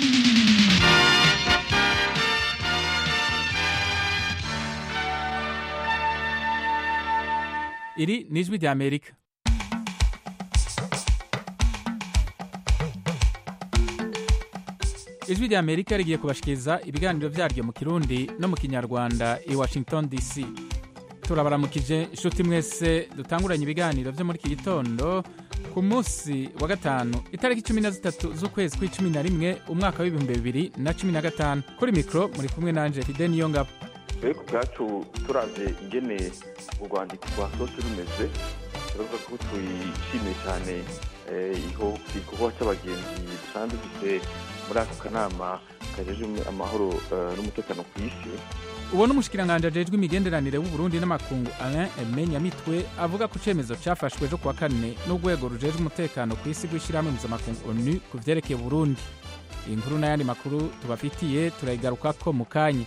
Iri ni ijwi rya Amerika. ijwi rya Amerika rigiye kubashikiriza ibiganiro vyaryo mu Kirundi no mu Kinyarwanda i Washington DC. Turabaramukije inshuti mwese dutanguranye ibiganiro vyo muri iki gitondo ku munsi wa gatanu itariki cumi na zitatu z'ukwezi kw'icumi na rimwe umwaka w'ibihumbi bibiri na cumi na gatanu kuri mikro muri kumwe nanje Fide Niyongabo. twe ku bwacu turavye ingene urwandiko rwasohotse rumeze turavuga ko tuyishimiye cyane iho igikorwa c'abagenzi dusanzwe dufise muri ako kanama kajejwe amahoro n'umutekano ku isi uwo n'umushikiranganji ajejwe imigenderanire w'uburundi n'amakungu alain aime nyamitwe avuga ko icemezo cafashwe ejo kuwa kane n'urwego rujejwe umutekano ku isi rw'ishirahamwe mpuzamakungu onu ku vyerekeye uburundi iyi nkuru n'ayandi makuru tubafitiye turayigarukako mu kanya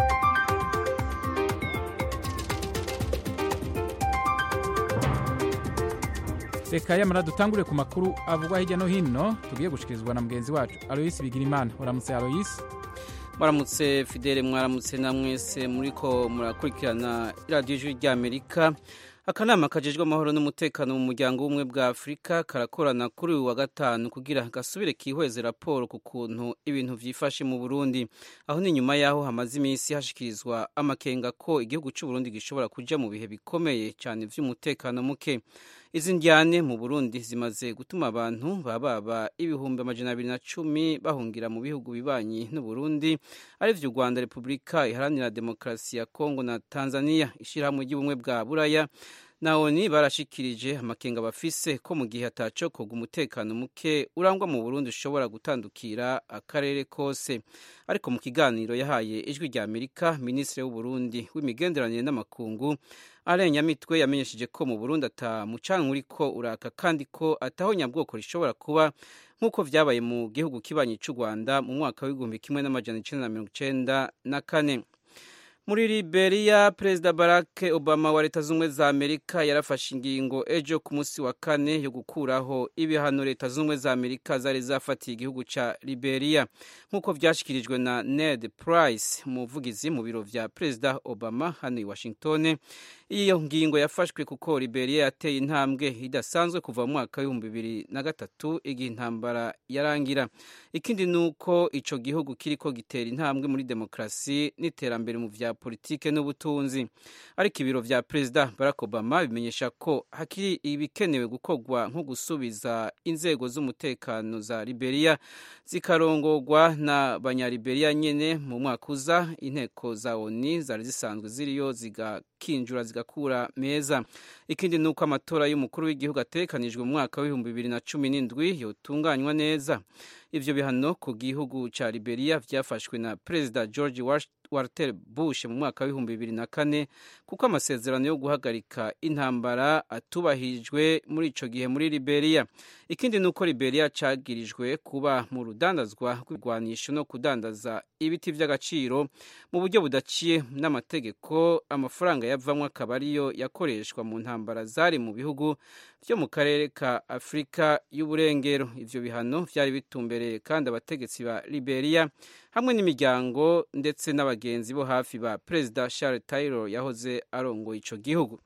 reka yamara dutangure ku makuru avugwa hirya no hino tugiye gushikirizwa na mugenzi wacu aloyisi bigirimana uramutse aloyisi mwaramutse fidele mwaramutse na mwese muriko murakurikirana iradiyo ijwi ry'amerika akanama kajejwe amahoro n'umutekano mu muryango w'ubumwe bwa afurika karakorana kuri uyu wa gatanu kugira gasubire kihweze raporo ku kuntu ibintu vyifashe mu burundi aho ni nyuma y'aho hamaze iminsi hashikirizwa amakenga ko igihugu c'uburundi gishobora kuja mu bihe bikomeye cyane vy'umutekano muke izi njyane mu burundi zimaze gutuma abantu bababa ibihumbi amajana abiri na cumi bahungira mu bihugu bibanyi n'uburundi arivyo u rwanda repubulika iharanira demokarasi ya kongo na tanzania ishirahamwe ry'ubumwe bwa buraya na oni barashikirije amakenga bafise ko mu gihe atacokoga umutekano muke urangwa mu burundi ushobora gutandukira akarere kose ariko mu kiganiro yahaye ijwi rya amerika minisitiri w'uburundi w'imigenderanire n'amakungu alain nyamitwe yamenyesheje ko mu burundi ata mucanwa uriko uraka kandi ko ataho nyabwoko rishobora kuba nk'uko vyabaye mu gihugu kibanyi c'u rwanda mu mwaka w'igihumbi kimwe n'amajana icenda na mirongo icenda na kane muri liberia perezida barack obama wa leta z'ubumwe za amerika yarafashe ingingo ejo ku munsi wa kane yo gukuraho ibihano leta z'ubumwe za amerika zari zafatiye igihugu ca liberia nk'uko vyashikirijwe na ned price umuvugizi mu biro vya perezida obama hano i washington iyo ngingo yafashwe kuko liberia yateye intambwe idasanzwe kuva mu mwaka w'ibihumbi bibiri na gatatu igihe intambara yarangira ikindi ni uko ico gihugu kiriko gitera intambwe muri demokarasi n'iterambere mu vya politike n'ubutunzi ariko ibiro vya perezida barack obama bimenyesha ko hakiri ibikenewe gukorwa nko gusubiza inzego z'umutekano za liberia zikarongorwa na banyaliberia nyene mu mwaka uza inteko za oni zari zisanzwe ziriyo zigakinjura zigakura meza ikindi ni uko amatora y'umukuru w'igihugu ategekanijwe mu mwaka w'ibihumbi bibiri na cumi n'indwi yotunganywa neza ivyo bihano ku gihugu ca liberia vyafashwe na perezida george walter bush mu mwaka w'ibihumbi bibiri na kane kuko amasezerano yo guhagarika intambara atubahirijwe muri ico gihe muri liberia ikindi ni uko liberia cagirijwe kuba mu rudandazwa rw'ibigwanisho no kudandaza ibiti vy'agaciro mu buryo budaciye n'amategeko amafaranga yavamwo akaba ariyo yakoreshwa mu ntambara zari mu bihugu vyo mu karere ka afurika y'uburengero ivyo bihano vyari bitumbereye kandi abategetsi ba liberia hamwe n'imiryango ndetse n'abagenzi bo hafi ba perezida charles taylor yahoze arongoye ico gihugu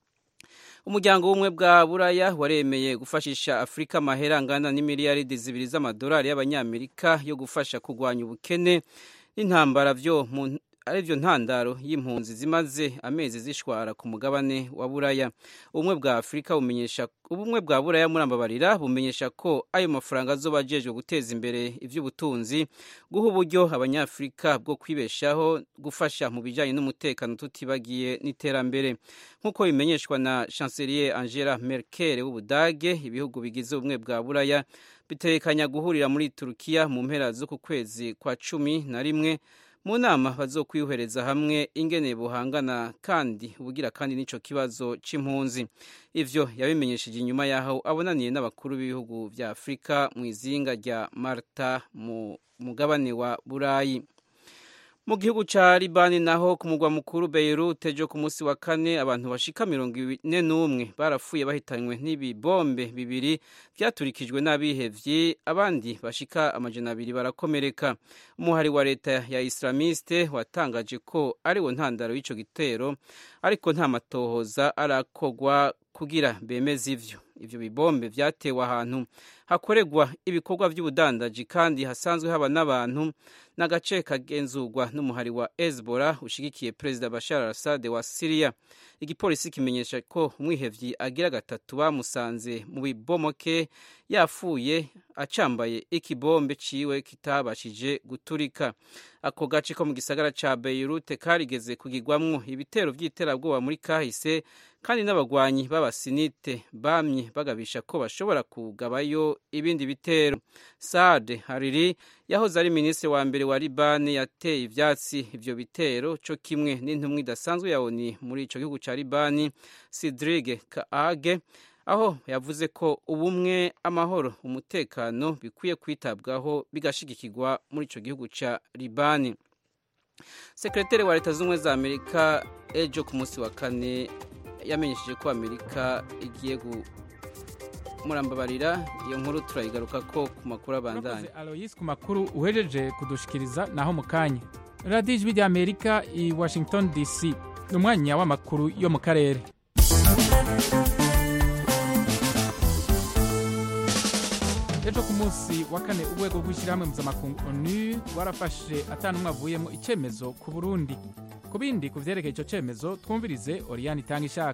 umuryango w'ubumwe bwa buraya waremeye gufashisha afurika amahera angana n'imiliyaridi zibiri z'amadolari y'abanyamerika yo gufasha kurwanya ubukene n'intambara vyo mu arivyo ntandaro y'impunzi zimaze amezi zishwara ku mugabane wa buraya ubumwe bwa afurika bumenyesha ubumwe bwa buraya murambabarira bumenyesha ko ayo mafaranga azoba ajejwe guteza imbere ivy'ubutunzi guha uburyo abanyafurika bwo kwibeshaho gufasha mu bijanye n'umutekano tutibagiye n'iterambere nk'uko bimenyeshwa na chancelier angela merkel w'ubudage ibihugu bigize ubumwe bwa buraya bitekanya guhurira muri turukiya mu mpera z'uku kwezi kwa cumi na rimwe mu nama bazokwihereza hamwe ingene buhangana kandi ubugira kandi n'ico kibazo c'impunzi ivyo yabimenyesheje inyuma yaho abonaniye n'abakuru b'ibihugu vya afurika mu izinga rya marta mu mugabane wa burayi mu gihugu ca libani naho ku mugwa mukuru beirut ejo ku munsi wa kane abantu bashika mirongo ine n'umwe barapfuye bahitanywe n'ibibombe bibiri vyaturikijwe n'abihevyi abandi bashika amajana abiri barakomereka umuhari wa leta ya islamiste watangaje ko ariwo ntandaro y'ico gitero ariko nta matohoza arakogwa kugira bemeze ivyo ivyo bibombe vyatewe ahantu hakorerwa ibikorwa vy'ubudandaji kandi hasanzwe haba n'abantu n'agace kagenzurwa n'umuhari wa Hezbollah ushigikiye perezida Bashar al-Assad wa Syria igipolisi kimenyesha ko umwihevyi agira gatatu bamusanze mu bibomoke yafuye acambaye ikibombe ciwe kitabashije guturika ako gace ko mu gisagara ca Beirut karigeze kugirwamwo ibitero vy'iterabwoba muri kahise kandi n'abagwanyi b'abasinite bamye bagabisha ko bashobora kugabayo ibindi bitero Saad Hariri yahoze ari minisitiri wa mbere wa Libani yateye ivyatsi ivyo bitero co kimwe n'intumwa idasanzwe ya ONU muri ico gihugu ca Libani Sidrig Kaage aho yavuze ko ubumwe amahoro umutekano bikwiye kwitabwaho bigashigikirwa muri ico gihugu ca Libani Sekretari wa Leta Zunze za Amerika ejo ku munsi wa kane yamenyesheje ko Amerika igiye murambabarira iyo nkuru turayigaruka ko ku makuru abandanya Aloyes ku makuru uhejeje kudushikiriza naho mu kanya radiyo ijwi rya amerika i washington dc ni umwanya w'amakuru yo mu karere ejo ku munsi wa kane urwego rw'ishyirahamwe mpuzamakungu onu rwarafashe atanumwe avuyemo icyemezo ku burundi ku bindi ku vyerekeye ico cemezo twumvirize oriyani itanga ishaka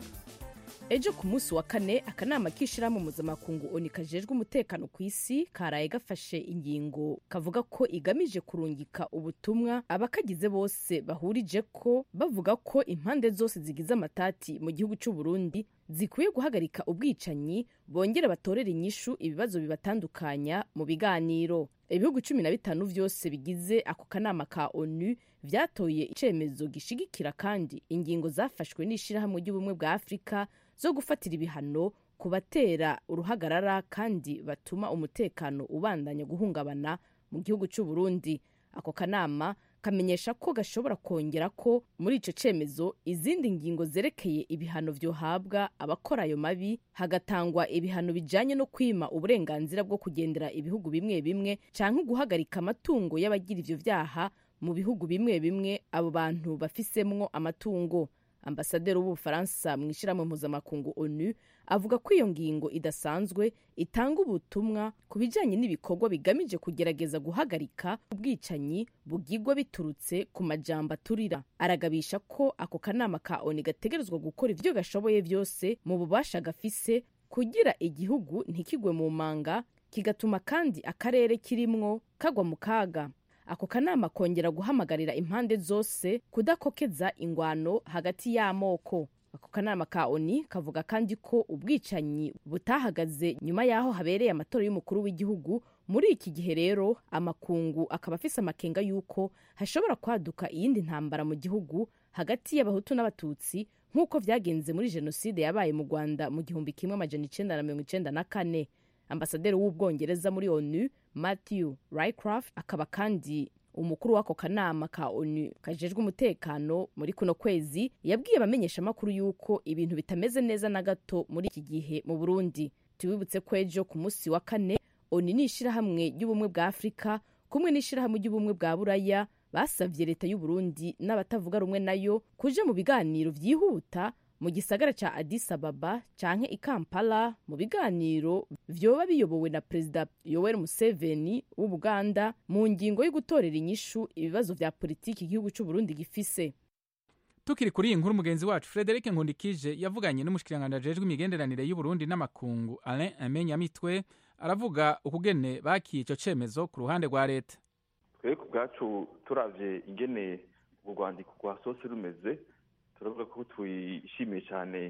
ejo ku munsi wa kane akanama k'ishirahamwe mpuzamakungu oni kajejwe umutekano ku isi karaye gafashe ingingo kavuga ko igamije kurungika ubutumwa abakagize bose bahurije ko bavuga ko impande zose zigize amatati mu gihugu cy'u Burundi zikwiye guhagarika ubwicanyi bongere batorere inyishu ibibazo bibatandukanya mu biganiro ibihugu cumi na bitanu vyose bigize ako kanama ka onu vyatoye icemezo gishigikira kandi ingingo zafashwe n'ishirahamwe ry'ubumwe bwa afurika zo gufatira ibihano ku batera uruhagarara kandi batuma umutekano ubandanya guhungabana mu gihugu cy'u Burundi ako kanama kamenyesha ko gashobora kongera ko muri ico cemezo izindi ngingo zerekeye ibihano vyohabwa abakora ayo mabi hagatangwa ibihano bijanye no kwima uburenganzira bwo kugendera ibihugu bimwe bimwe canke guhagarika amatungo y'abagira ivyo vyaha mu bihugu bimwe bimwe abo bantu bafisemwo amatungo ambasaderi w'ubufaransa mu ishyirahamwe mpuzamakungu onu avuga ko iyo ngingo idasanzwe itanga ubutumwa ku bijyanye n'ibikorwa bigamije kugerageza guhagarika ubwicanyi bugigwa biturutse ku majambo aturira aragabisha ko ako kanama ka onu gategerezwa gukora ibyo gashoboye byose mu bubasha gafise kugira igihugu ntikigwe mu manga kigatuma kandi akarere kirimwo kagwa mu kaga ako kanama kongera guhamagarira impande zose kudakokeza ingwano hagati y'amoko ako kanama ka oni kavuga kandi ko ubwicanyi butahagaze nyuma y'aho habereye amatora y'umukuru w'igihugu muri iki gihe rero amakungu akaba afise amakenga y'uko hashobora kwaduka iyindi ntambara mu gihugu hagati y'abahutu n'abatutsi nk'uko vyagenze muri jenoside yabaye mu rwanda mu gihumbi kimwe amajana icenda na mirongo icenda na kane ambasaderi w'ubwongereza muri onu matthew rycraft akaba kandi umukuru w'ako kanama ka onu kajejwe umutekano muri kuno kwezi yabwiye abamenyeshamakuru y'uko ibintu bitameze neza na gato muri iki gihe mu burundi tubibutse ko ejo ku munsi wa kane onu ni ishirahamwe ry'ubumwe bwa afurika kumwe n'ishirahamwe ry'ubumwe bwa buraya basavye leta y'uburundi n'abatavuga rumwe nayo kuja mu biganiro vyihuta mu gisagara ca Addis Ababa canke i Kampala mu biganiro vyoba biyobowe na Perezida Yoweri Museveni w'Ubuganda mu ngingo yo gutorera inyishu ibibazo vya politiki igihugu c'u Burundi gifise tukiri kuri iyi nkuru mugenzi wacu Frederic Nkundikije yavuganye n'umushikiranganje ajejwe imigenderanire y'u Burundi n'amakungu Alain Amenyamitwe aravuga ukugene bakiye ico cemezo ku ruhande rwa leta twebwe ku bwacu turavye ingene urwandiko rwa sose rumeze turavuga ko twishimiye cyane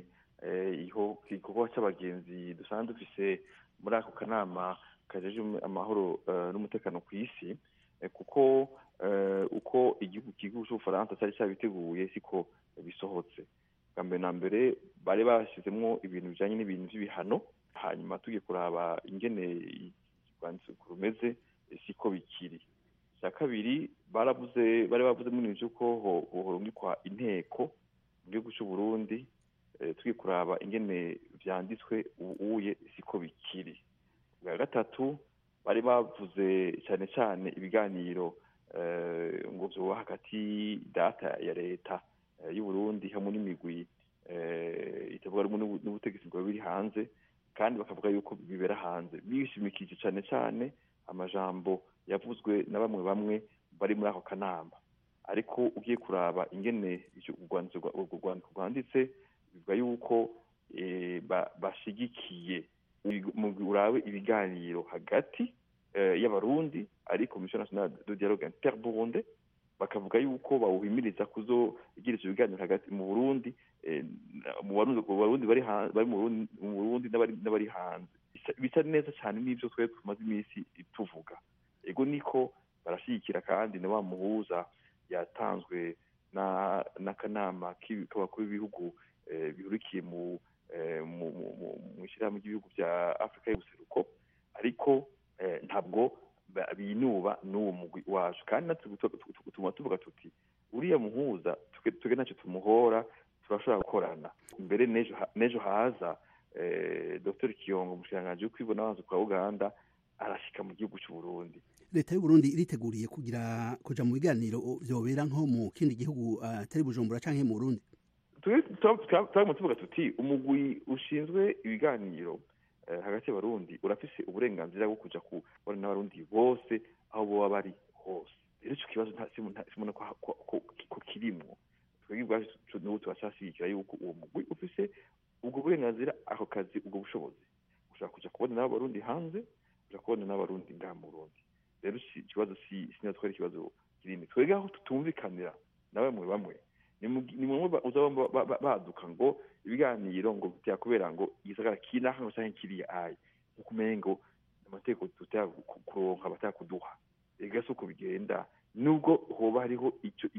igikorwa cy'abagenzi dusanzwe dufise muri ako kanama kajeje amahoro n'umutekano ku isi kuko uko igihugu igihugu cy'ubufaransa cyari cyabiteguye siko bisohotse bwa mbere na mbere bari bashyizemo ibintu bijyanye n'ibintu by'ibihano hanyuma tugiye kuraba ingene urwandiko rumeze siko bikiri icya kabiri baravuze bari bavuze muri ivyo ko horungikwa inteko mu gihugu c'u Burundi tugiye kuraba ingene vyanditswe ubuye siko bikiri bwa gatatu bari bavuze cyane cyane ibiganiro ngo vyoba hagati data ya leta y'u Burundi hamwe n'imigwi itavuga rumwe n'ubutegetsi bwa biri hanze kandi bakavuga yuko bibera hanze bishimikije cyane cyane amajambo yavuzwe na bamwe bamwe bari muri ako kanama ariko ugiye kuraba ingene urwandiko rwanditse bivuga yuko bashigikiye urabe ibiganiro hagati y'abarundi ari komisiyo nationale de dialogue interburunde bakavuga yuko bawuhimiriza kuzogira ivyo biganiro hagati mu burundi mu barundi bari mu burundi n'abari hanze bisa neza cyane n'ivyo twebwe tumaze iminsi tuvuga ego niko barashyigikira kandi na wa muhuza yatanzwe n'akanama k'abakuru b'ibihugu bihurikiye mu mu ishyirahamwe ry'ibihugu bya afurika y'ubuseruko ariko ntabwo binuba n'uwo mugwi wacu kandi natwe tuma tuvuga tuti uriya muhuza twebwe ntacyo tumuhora turashobora gukorana mbere n'ejo haza dr kiyongo umushikiranganji w'ukwibona abanza kwa uganda arashika mu gihugu cy'u Burundi leta y'u Burundi iriteguriye kugira kuja mu biganiro vyobera nko mu kindi gihugu atari Bujumbura canke mu Burundi twaguma tuvuga tuti umugwi ushinzwe ibiganiro hagati y'abarundi urafise uburenganzira bwo kuja kubona n'abarundi bose aho boba bari hose rero ico kibazo simona ko kirimwo twebwe ubwacu n'ubu turacashigikira yuko uwo mugwi ufise ubwo burenganzira ako kazi ubwo bushobozi ushobora kuja kubona n'abarundi hanze uja kubona n'abarundi ngaha mu Burundi rero ikibazo si sinatwara ikibazo kinini twebwe aho tutumvikanira na bamwe bamwe ni mumwe uzaba baduka ngo ibiganiro ngo byakubera ngo igisagara kinaha ngo canke kiriya ayi nkuko umengo amategeko tutaya kuronka abataya kuduha ega si uko bigenda nubwo hoba hariho ico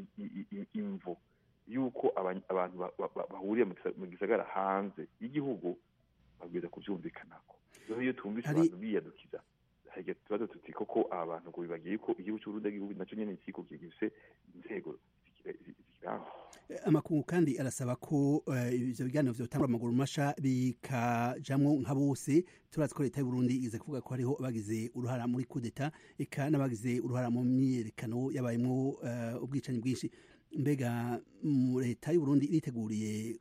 imvo yuko abantu bahuriye mu gisagara hanze y'igihugu babwiza kuvyumvikanako rero iyo twumvise abantu biyadukiza harya tubazo tuti koko aba bantu ngo bibagiye yuko igihugu c'uburundi igihugu naco nyene kiko gifise inzego zikiranga amakungu kandi arasaba ko ivyo biganiro vyotangura amaguru masha bikajamwo nka bose turazi ko leta y'uburundi igize kuvuga ko hariho abagize uruhara muri kudeta eka n'abagize uruhara mu myiyerekano yabayemwo ubwicanyi bwinshi mbega leta y'uburundi iriteguriye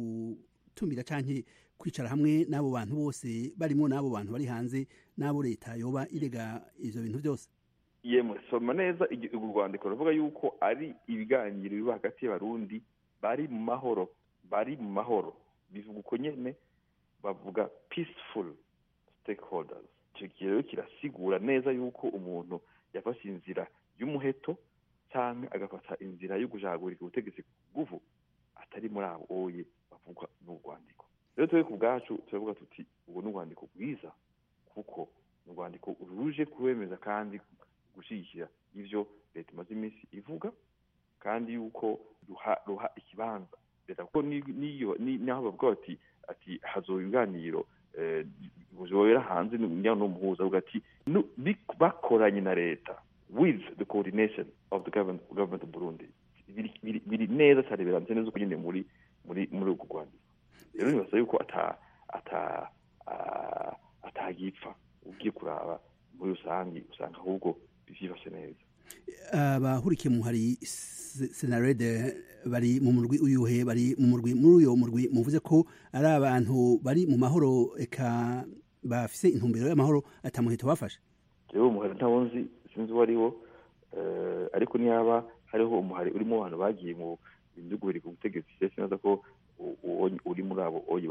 gutumira canke kwicara hamwe n'abo bantu bose barimo n'abo bantu bari hanze n'abo leta yoba irega ivyo bintu byose yemwe soma neza urwo rwandiko ruvuga yuko ari ibiganiro biba hagati y'abarundi bari mu mahoro bari mu mahoro bivuga uko nyene bavuga peaceful stakeholders icyo gihe rero kirasigura neza yuko umuntu yafashe inzira y'umuheto cyangwa agafata inzira yo gushagurika ubutegetsi bw'uvu atari muri abo oye bavugwa n'urwandiko rero twe ku bwacu turavuga tuti ubu ni urwandiko rwiza kuko ni urwandiko ruje kuwemeza kandi gushyigikira ibyo leta imaze iminsi ivuga kandi yuko ruha ikibanza leta kuko naho bavuga bati ati hazoba ibiganiro bibera hanze n'umuhuza avuga ati bakoranye na leta with the coordination of the government, government of Burundi biri neza cyane biramutse neza uko nyine muri muri muri urwo rwandiko rero nibasa yuko ata ata atagipfa ugiye kuraba muri rusange usanga ahubwo byifashe neza abahurikiye mu hari senarede bari mu murwi uyuhe bari mu murwi muri uyo murwi muvuze ko ari abantu bari mu mahoro eka bafise intumbero y'amahoro atamuheto bafashe rero umuhari ntawo nzi sinzi uwo ariwo ariko niyaba hariho umuhari urimo abantu bagiye mu bihugu biri ku butegetsi ndetse neza ko uri muri abo oyi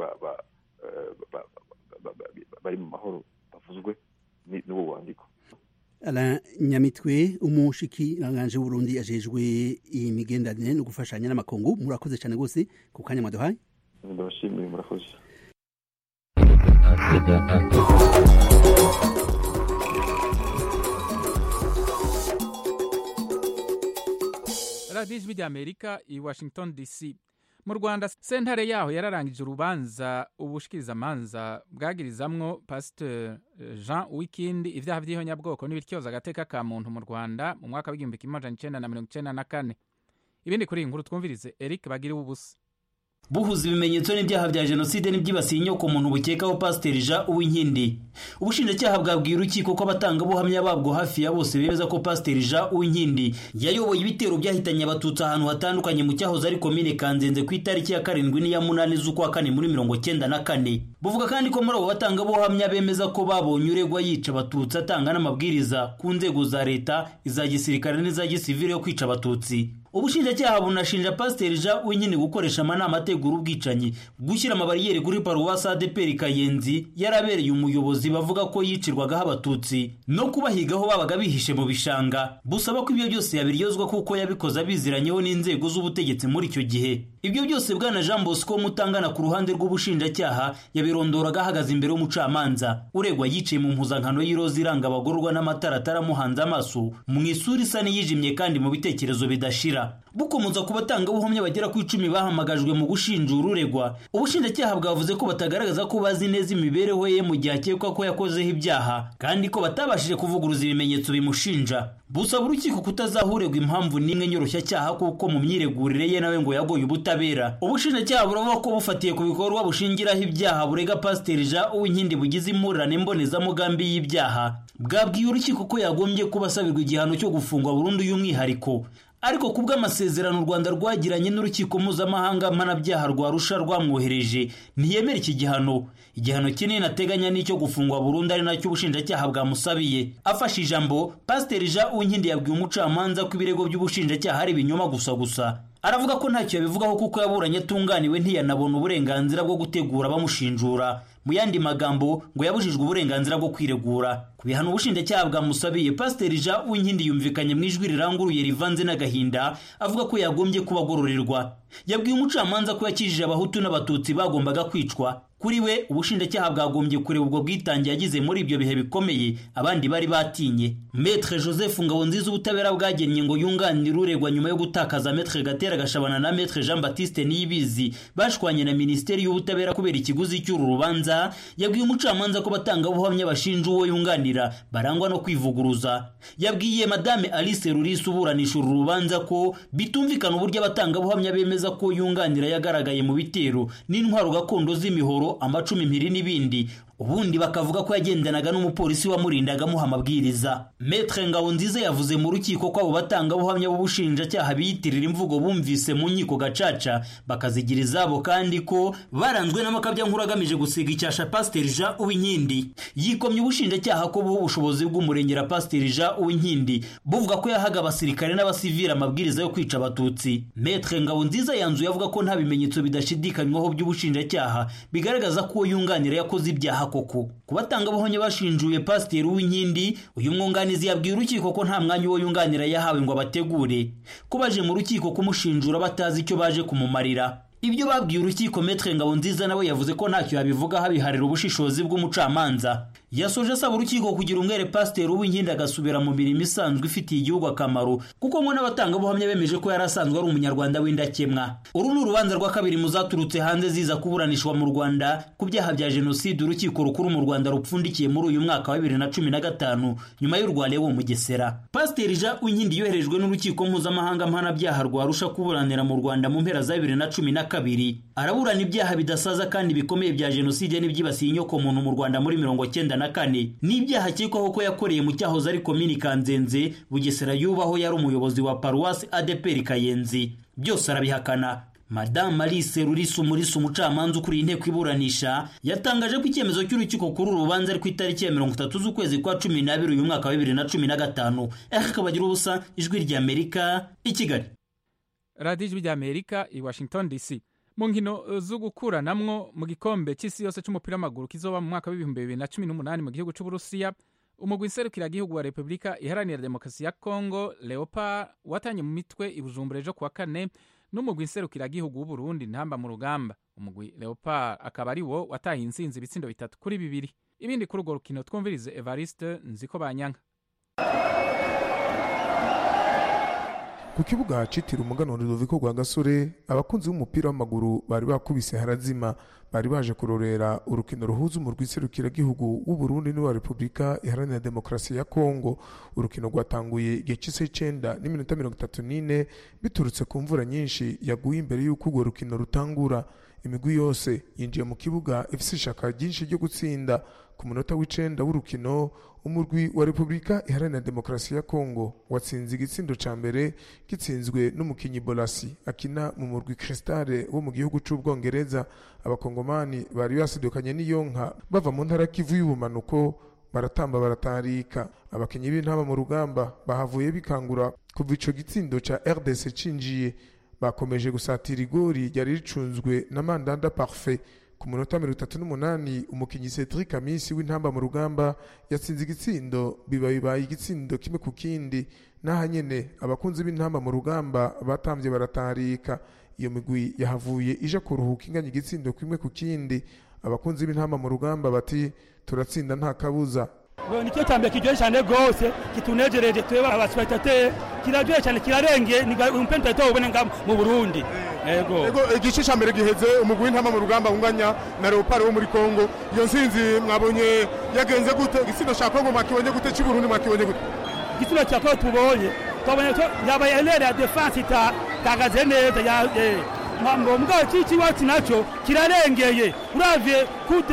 bari mu mahoro bavuzwe n'uwo wandiko ala nyamitwe umushikiranganje w'uburundi ajejwe imigenderanire no gufashanya n'amakungu murakoze cyane rwose ku kanya mwaduhaye ndabashimiye murakoze radiyo ijwi ry'amerika i washington dc mu rwanda sentare yaho yararangije urubanza ubushikirizamanza bwagirizamwo pasiteri jean uwikindi ibyaha by'ihonyabwoko n'ibityoza agateka ka muntu mu rwanda mu mwaka w'igihumbi kimwe amajana icenda na mirongo icenda na kane ibindi kuri iyi nkuru twumvirize eric bagiriwe ubusa buhuza ibimenyetso n'ibyaha bya jenoside n'ibyibasiye inyoko muntu bukekaho pasiteri jean uwinkindi ubushinjacyaha bwabwiye urukiko ko abatangabuhamya babwo hafi ya bose bemeza ko pasiteri jean uwinkindi yayoboye ibitero byahitanye abatutsi ahantu hatandukanye mu cyahoze ari komine kanzenze ku itariki ya karindwi n'iya munani z'ukwa kane muri mirongo cyenda na kane buvuga kandi ko muri abo batangabuhamya bemeza ko babonye uregwa yica abatutsi atanga n'amabwiriza ku nzego za leta iza gisirikare n'iza gisivire yo kwica abatutsi ubushinjacyaha bunashinja pasiteri jean wenyine gukoresha amanama ategura ubwicanyi gushyira amabariyeri kuri paruwasi adeperi kayenzi yarabereye umuyobozi bavuga ko yicirwagaho abatutsi no kubahigaho babaga bihishe mu bishanga busaba ko ibyo byose yabiryozwa kuko yabikoze abiziranyeho n'inzego z'ubutegetsi muri icyo gihe ibyo byose bwana jean bosco mutangana ku ruhande rw'ubushinjacyaha yabirondoraga ahagaze imbere y'umucamanza uregwa yicaye mu mpuzankano y'iroza iranga abagororwa n'amatara ataramuhanze amaso mu isura isa n'iyijimye kandi mu bitekerezo bidashira bukomeza ku batangabuhamya bagera ku icumi bahamagajwe mu gushinjura uregwa ubushinjacyaha bwavuze ko batagaragaza ko bazi neza imibereho ye mu gihe akekwa ko yakozeho ibyaha kandi ko batabashije kuvuguruza ibimenyetso bimushinja busaba urukiko kutazahuregwa impamvu n'imwe nyoroshyacyaha kuko mu myiregurire ye nawe ngo yagoye ubutabera ubushinjacyaha buravuga ko bufatiye ku bikorwa bushingiraho ibyaha burega pasiteri jean uwinkindi bugize impurirane mbonezamugambi y'ibyaha bwabwiye urukiko ko yagombye kuba asabirwa igihano cyo gufungwa burundu y'umwihariko ariko ku bw'amasezerano u rwanda rwagiranye n'urukiko mpuzamahanga mpanabyaha rwa rusha rwamwohereje ntiyemera iki gihano igihano kinini ateganya n'icyo gufungwa burundu ari nacyo ubushinjacyaha bwamusabiye afashe ijambo pasiteri jean uwinkindi yabwiye umucamanza ko ibirego by'ubushinjacyaha ari ibinyoma gusa gusa aravuga ko ntacyo yabivugaho kuko yaburanye atunganiwe ntiyanabona uburenganzira bwo gutegura bamushinjura mu yandi magambo ngo yabujijwe uburenganzira bwo kwiregura ku bihano ubushinjacyaha bwamusabiye pasiteri jean uwinkindi yumvikanye mu ijwi riranguruye rivanze n'agahinda avuga ko yagombye kuba agororerwa yabwiye umucamanza ko yakijije abahutu n'abatutsi bagombaga kwicwa kuri we ubushinjacyaha bwagombye kureba ubwo bwitange yagize muri ibyo bihe bikomeye abandi bari batinye metre joseph ngabonziza ubutabera bwagennye ngo yunganire uregwa nyuma yo gutakaza metre gatera gashabana na metre jean baptiste niyibizi bashwanye na minisiteri y'ubutabera kubera ikiguzi cy'uru rubanza yabwiye umucamanza ko batangabuhamya bashinja uwo yunganira barangwa no kwivuguruza yabwiye madame alice rurisi uburanisha uru rubanza ko bitumvikana uburyo abatangabuhamya bemeza ko yunganira yagaragaye mu bitero n'intwaro gakondo z'imihoro amacumi impiri n'ibindi ubundi bakavuga ko yagendanaga n'umupolisi wamurindaga amuha amabwiriza metre ngabonziza yavuze mu rukiko ko abo batangabuhamya b'ubushinjacyaha biyitirira imvugo bumvise mu nkiko gacaca bakazigira izabo kandi ko baranzwe n'amakabya nkuru agamije gusiga icyasha pasiteri jean uwinkindi yikomye ubushinjacyaha ko buha ubushobozi bw'umurengera pasiteri jean uwinkindi buvuga ko yahaga abasirikare n'abasivili amabwiriza yo kwica abatutsi metre ngabonziza yanzuye avuga ko nta bimenyetso bidashidikanywaho by'ubushinjacyaha bigaragaza ko uwo yunganira yakoze ibyaha koko ku batangabuhamya bashinjuye pasiteri w'inkindi uyu mwunganizi yabwiye urukiko ko nta mwanya uwo yunganira yahawe ngo abategure ko baje mu rukiko kumushinjura batazi icyo baje kumumarira ibyo babwiye urukiko metre ngabonziza nawe yavuze ko ntacyo yabivugaho abiharira ubushishozi bw'umucamanza yasoje asaba urukiko kugira umwere pasiteri w'inkindi agasubira mu mirimo isanzwe ifitiye igihugu akamaro kuko ngo n'abatangabuhamya bemeje ko yari asanzwe ari umunyarwanda w'indakemwa uru ni urubanza rwa kabiri mu zaturutse hanze ziza kuburanishwa mu rwanda ku byaha bya jenoside urukiko rukuru mu rwanda rupfundikiye muri uyu mwaka wa bibiri na cumi na gatanu nyuma y'urwa lewo mugesera pasiteri jean uwinkindi yoherejwe n'urukiko mpuzamahanga mpanabyaha rwa rusha kuburanira mu rwanda mu mpera za bibiri na cumi na kabiri araburana ibyaha bidasaza kandi bikomeye bya jenoside n'ibyibasiye inyokomuntu mu rwanda muri mirongo cyenda na kane n'ibyaha akekwaho ko yakoreye mu cyahoze ari komini kanzenze bugesera yubaho yari umuyobozi wa paruwasi adeperi kayenzi byose arabihakana madamu alice rurisi umurisi umucamanza ukuriye inteko iburanisha yatangaje ko icyemezo cy'urukiko kuri uru rubanza ari ku itariki ya mirongo itatu z'ukwezi kwa cumi n'abiri uyu mwaka wa bibiri na cumi na gatanu akabagira ubusa ijwi ry'amerika i kigali radiyo ijwi ry'amerika i washington dc mu nkino zo gukuranamwo mu gikombe cy'isi yose cy'umupira w'amaguru kizoba mu mwaka w'ibihumbi bibiri na cumi n'umunani mu gihugu cy'uburusiya umugwi nserukiragihugu wa repubulika iharanira demokarasi ya kongo leopard watanye mu mitwe i bujumbura ejo kuwa kane n'umugwi nserukiragihugu w'uburundi ntamba mu rugamba umugwi leopard akaba ari wo wataye insinzi ibitsindo bitatu kuri bibiri ibindi kuri urwo rukino twumvirize evariste nziko banyanka ku ku kibuga citiriwe umuganwa Rudoviko rwa gasore abakunzi b'umupira w'amaguru bari bakubise harazima bari baje kurorera urukino ruhuza umurwi serukiragihugu w'uburundi n'uwa repubulika iharanira demokarasi ya kongo urukino rwatanguye igihe cy'isa icenda n'iminota mirongo itatu n'ine biturutse ku mvura nyinshi yaguye imbere y'uko urwo rukino rutangura imigwi yose yinjiye mu kibuga ifise ishaka ryinshi ryo gutsinda ku munota w'icenda w'urukino umurwi wa repubulika iharanira demokarasi ya kongo watsinze igitsindo ca mbere gitsinzwe n'umukinyi bolasi akina mu murwi kristale wo mu gihugu c'ubwongereza abakongomani bari basidukanye n'iyo nka bava mu ntara kivu y'ubumanuko baratamba baratarika abakinyi b'intama mu rugamba bahavuye bikangura kuva ico gitsindo ca rdc cinjiye bakomeje gusatira igori ryari ricunzwe na mandanda parfait ku munota mirongo itatu n'umunani umukinyi Cedric Amisi w'intamba mu rugamba yatsinze igitsindo biba bibaye igitsindo kimwe ku kindi n'aha nyene abakunzi b'intamba mu rugamba batambye baratarika iyo migwi yahavuye ija kuruhuka inganya igitsindo kimwe ku kindi abakunzi b'intamba mu rugamba bati turatsinda nta kabuza nicyo cyambere kiryoshye cyane rwose kitunejereje twebwe abasipatateri kiraryoshye cyane kirarengeye ni umupira tutari ubone nga mu burundi yego Ego igice cya mbere giheze umugwi w'intama mu rugamba unganya na Leopard wo muri Kongo iyo nsinzi mwabonye yagenze gute igitsina cya Kongo mwakibonye gute cy'u Burundi mwakibonye gute igitsina cya kongo tubonye twabonye ko yabaye erere ya defanse itahagaze neza ya eh, mambo mugabo iki kiwacu nacyo kirarengeye uravye kude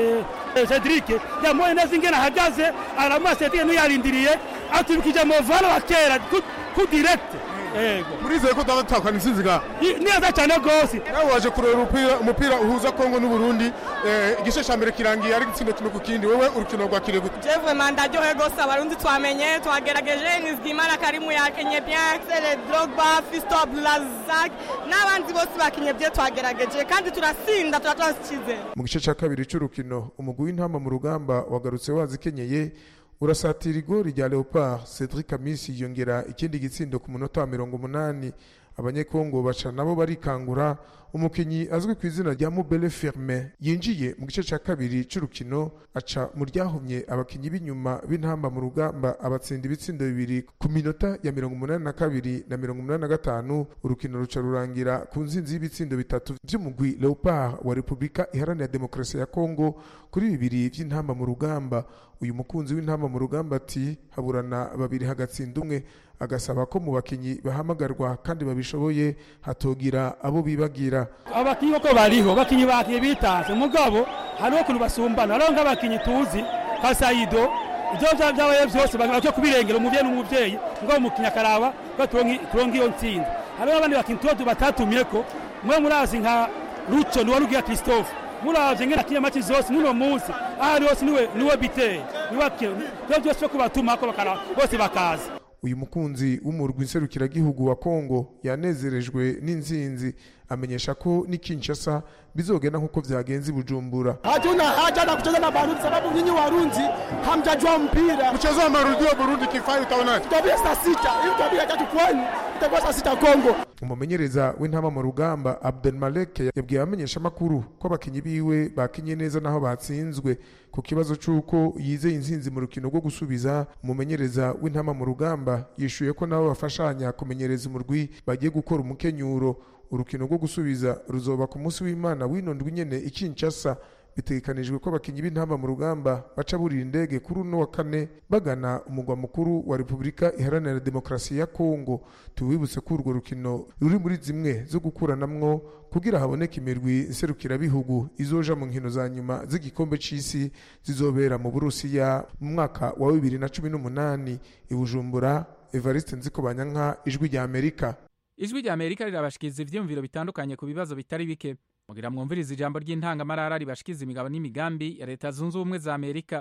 eh, Cedric yamuye neza ingene ahagaze aramuha Cedric n'uyarindiriye atubikije mu valo wa kera ku- ku direct yego murizeye ko tutakana insinzi ga I- neza cyane rwose nawe waje kureba umupira umupira uhuza Kongo n'u Burundi eh, igice cya mbere kirangiye ari igitsindo kimwe ku kindi wowe urukino rwakiriye gute jewe mandaryohe rwose abarundi twamenye twagerageje nizigimana karimu yakenye bien sele drogba fisto blazak n'abandi bose bakenye bye twagerageje kandi turasinda tuba twasikize mu gice cya kabiri cy'urukino umugwi w'intama mu rugamba wagarutse wazikenyeye urasatira igori rya leopard cedric amisi yongera ikindi gitsindo ku munota wa mirongo umunani abanyekongo baca nabo barikangura umukinnyi azwi ku izina rya mubele firmin yinjiye mu gice cya kabiri cy'urukino aca mu ryahumye abakinnyi b'inyuma b'intamba mu rugamba abatsinda ibitsindo bibiri ku minota ya mirongo umunani na kabiri na mirongo umunani na gatanu urukino ruca rurangira ku nsinzi y'ibitsindo bitatu by'umugwi leopard wa repubulika iharanira demokarasi ya kongo kuri bibiri by'intamba mu rugamba uyu mukunzi w'intamba mu rugamba ati haburana babiri hagatsinda umwe agasaba ko mu bakinnyi bahamagarwa kandi babishoboye hatogira abo bibagira abakinyi koko bariho bakinyi bakiye bitanze mugabo hariho ukuntu basumbana hariho nk'abakinyi tuzi nka sayido ibyo bya- byabaye byose bakwiye kubirengera umubyeyi n'umubyeyi mugabo umukinyi akaraba ko turonka turonka iyo ntsinzi hariho abandi bakinyi tuba batatumye ko mwe murazi nka ruco niwe rugiya christophe muravye ngena kinya mati zose n'uno munsi ahari hose niwe niwe biteye niwe akira ibyo byose byo kubatumako bakara bose bakaza uyu mukunzi w'umurwi nserukiragihugu wa kongo yanezerejwe n'inzinzi amenyesha ko ni kinshasa bizogenda nk'uko byagenze i bujumbura hatuna haja na kucheza na Barundi sababu nyinyi Warundi hamjajua mpira. mchezo wa marudio Burundi kifai utaonaje Tutabia saa sita ili tutabia tatu kwenu itakuwa saa sita Kongo. umumenyereza w'intama mu rugamba abdelmalek yabwiye abamenyeshamakuru ko abakinnyi biwe bakinye neza naho batsinzwe ku kibazo cy'uko yizeye insinzi mu rukino rwo gusubiza umumenyereza w'intama mu rugamba yishuye ko nabo bafashanya kumenyereza umurwi bagiye gukora umukenyuro urukino rwo gusubiza ruzoba ku munsi w'imana w'ino ndwi nyene i kinshasa bitegekanijwe ko abakinnyi b'intamba mu rugamba baca burira indege kuri uno wa kane bagana umugwa mukuru wa repubulika iharanira demokarasi ya kongo tuwibutse ko urwo rukino ruri muri zimwe zo gukuranamwo kugira haboneke imirwi nserukirabihugu izoja mu nkino za nyuma z'igikombe c'isi zizobera mu burusiya mu mwaka wa bibiri na cumi n'umunani i bujumbura evariste nzikobanyanka ijwi rya amerika ijwi rya amerika rirabashikiriza ivyiyumviro bitandukanye ku bibazo bitari bike mugira mwumviriza ijambo ry'intangamarara ribashikiza imigabo n'imigambi ya leta zunze ubumwe za amerika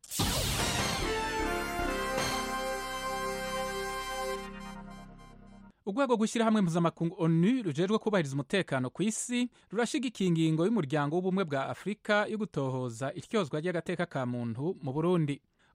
urwego rw'ishyirahamwe mpuzamakungu onu rujejwe kubahiriza umutekano ku isi rurashigikiye ingingo y'umuryango w'ubumwe bwa afurika yo gutohoza iryozwa ry'agateka ka muntu mu burundi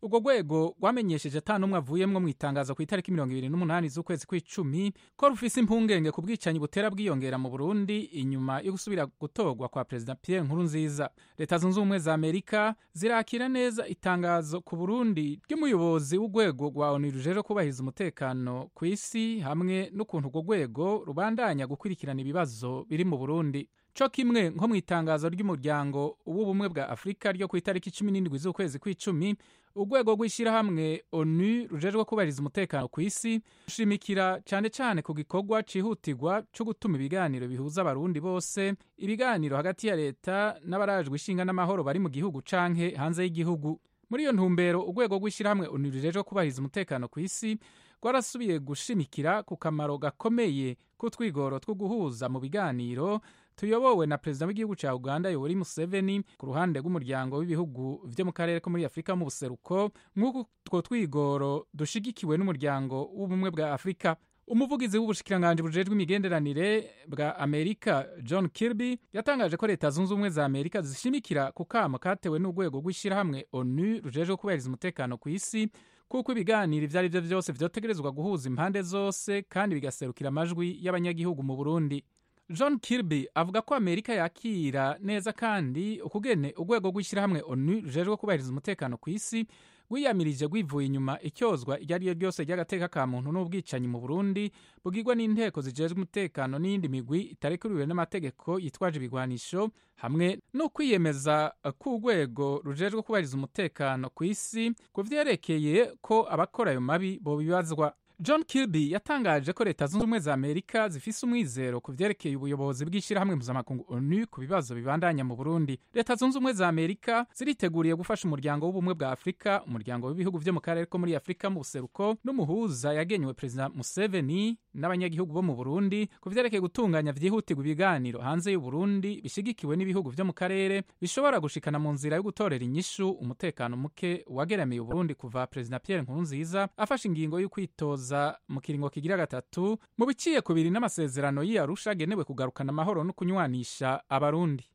urwo rwego rwamenyesheje ata n'umwe avuyemwo mu itangazo ku itariki mirongo ibiri n'umunani z'ukwezi kw'icumi ko rufise impungenge ku bwicanyi butera bwiyongera mu burundi inyuma yo gusubira gutorwa kwa perezida pierre nkurunziza leta zunze ubumwe za amerika zirakira neza itangazo ku burundi ry'umuyobozi w'urwego rwa onu rujejwe kubahiriza umutekano ku isi hamwe n'ukuntu urwo rwego rubandanya gukurikirana ibibazo biri mu burundi co kimwe nko mu itangazo ry'umuryango w'ubumwe bwa afurika ryo ku itariki cumi n'indwi z'ukwezi kw'icumi urwego rw'ishyirahamwe onu rujejwe kubahiriza umutekano ku isi rushimikira cyane cyane ku gikorwa cyihutirwa cyo gutuma ibiganiro bihuza abarundi bose ibiganiro hagati ya leta n'abarajwe ishinga n'amahoro bari mu gihugu canke hanze y'igihugu muri iyo ntumbero urwego rw'ishyirahamwe onu rujejwe kubahiriza umutekano ku isi rwarasubiye gushimikira ku kamaro gakomeye k'utwigoro two guhuza mu biganiro tuyobowe na perezida w'igihugu cya uganda yoweri museveni ku ruhande rw'umuryango w'ibihugu vyo mu karere ko muri afurika mu buseruko nk'uko utwo twigoro dushigikiwe n'umuryango w'ubumwe bwa afurika umuvugizi w'ubushikiranganji bujejwe imigenderanire bwa amerika john kirby yatangaje ko leta zunze ubumwe za amerika zishimikira ku kamo katewe n'urwego rw'ishyirahamwe onu rujejwe kubahiriza umutekano ku isi kuko ibiganiro ibyo ari byo byose vyotegerezwa guhuza impande zose kandi bigaserukira amajwi y'abanyagihugu mu burundi john kirby avuga ko amerika yakira neza kandi ukugene urwego rw'ishyirahamwe onu rujejwe kubahiriza umutekano ku isi rwiyamirije rwivuye inyuma icyozwa iryo ari ryo ryose ry'agateka ka muntu n'ubwicanyi mu burundi bugirwa n'inteko zijejwe umutekano n'iyindi migwi itarekuriwe n'amategeko yitwaje ibigwanisho hamwe no kwiyemeza k'urwego rujejwe kubahiriza umutekano ku isi ku vyerekeye ko abakora ayo mabi bobibazwa john kirby yatangaje ko leta zunze ubumwe za amerika zifise umwizero ku vyerekeye ubuyobozi bw'ishyirahamwe mpuzamakungu onu ku bibazo bibandanya mu burundi leta zunze ubumwe za amerika ziriteguriye gufasha umuryango w'ubumwe bwa afurika umuryango w'ibihugu vyo mu karere ko muri afurika mu buseruko n'umuhuza yagenywe perezida museveni n'abanyagihugu bo mu burundi ku vyerekeye gutunganya vyihutirwa ibiganiro hanze y'uburundi bishigikiwe n'ibihugu vyo mu karere bishobora gushikana mu nzira yo gutorera inyishu umutekano muke wageramiye uburundi kuva perezida pierre nkurunziza afashe ingingo yo kwitoza mu kiringo kigira gatatu mu biciye ku biri n'amasezerano y'iyarusha agenewe kugarukana amahoro no kunywanisha abarundi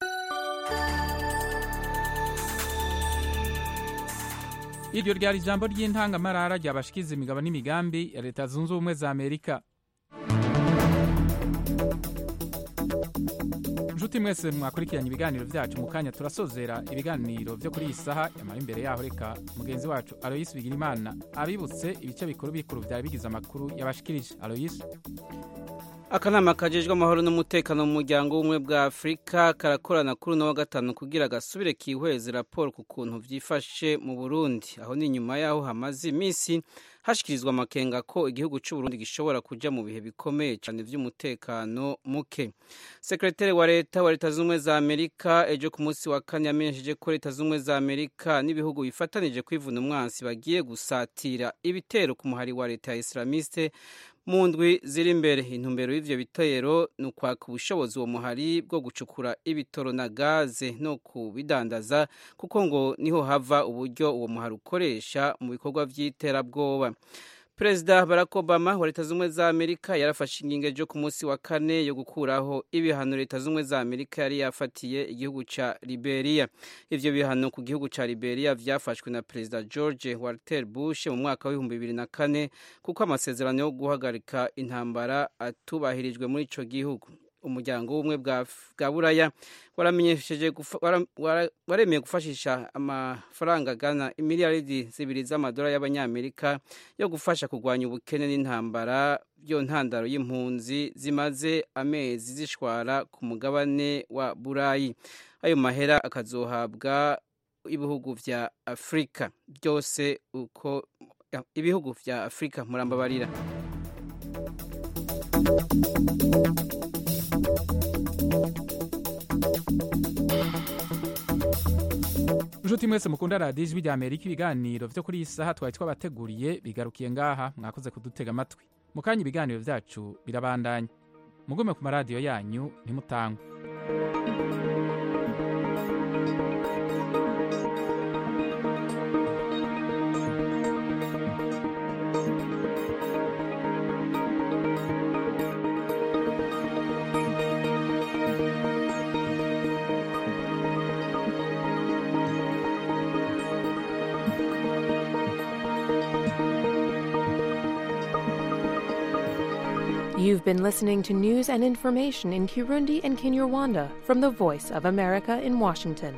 iryo ryari ijambo ry'intangamarara ryabashikiza imigabo n'imigambi ya leta zunze ubumwe za amerika nshuti mwese mwakurikiranye ibiganiro byacu mu kanya turasozera ibiganiro byo kuri iyi saha yamara imbere yaho reka mugenzi wacu aloyisi bigirimana abibutse ibice bikuru bikuru byari bigize amakuru yabashikirije aloyisi akanama kajejwe amahoro n'umutekano mu muryango w'ubumwe bwa afurika karakorana kuri uno wa gatanu kugira gasubire kihweze raporo ku kuntu vyifashe mu burundi aho ni nyuma yaho hamaze iminsi hashikirizwa amakenga ko igihugu c'uburundi gishobora kuja mu bihe bikomeye cane vy'umutekano muke sekretari wa leta wa leta z'ubumwe za amerika ejo ku munsi wa kane yamenyesheje ko leta z'ubumwe za amerika n'ibihugu bifatanije kwivuna umwansi bagiye gusatira ibitero ku muhari wa leta ya islamiste mu ndwi ziri imbere intumbero y'ivyo bitero ni ukwaka ubushobozi uwo muhari bwo gucukura ibitoro na gaze no kubidandaza kuko ngo niho hava uburyo uwo muhari ukoresha mu bikorwa vy'iterabwoba perezida barack obama wa leta z'ubumwe za amerika yarafashe ingingo ejo ku munsi wa kane yo gukuraho ibihano leta z'ubumwe za amerika yari yafatiye igihugu ca liberia ivyo bihano ku gihugu ca liberia vyafashwe na perezida george walter bush mu mwaka w'ibihumbi bibiri na kane kuko amasezerano yo guhagarika intambara atubahirijwe muri ico gihugu umuryango w'ubumwe bwa buraya waramenyesheje waremeye gufashisha amafaranga agana imiliyaridi zibiri z'amadolari y'abanyamerika yo gufasha kurwanya ubukene n'intambara byo ntandaro y'impunzi zimaze amezi zishwara ku mugabane wa burayi ayo mahera akazohabwa ibihugu vya afurika byose uko ibihugu vya afurika murambabarira nshuti mwese mukunda radiyo ijwi rya amerika ibiganiro byo kuri iyi saha twari twabateguriye bigarukiye ngaha mwakoze kudutega amatwi mu kanya ibiganiro byacu birabandanya mugume ku maradiyo yanyu ntimutangwe You've been listening to news and information in Kirundi and Kinyarwanda from the Voice of America in Washington.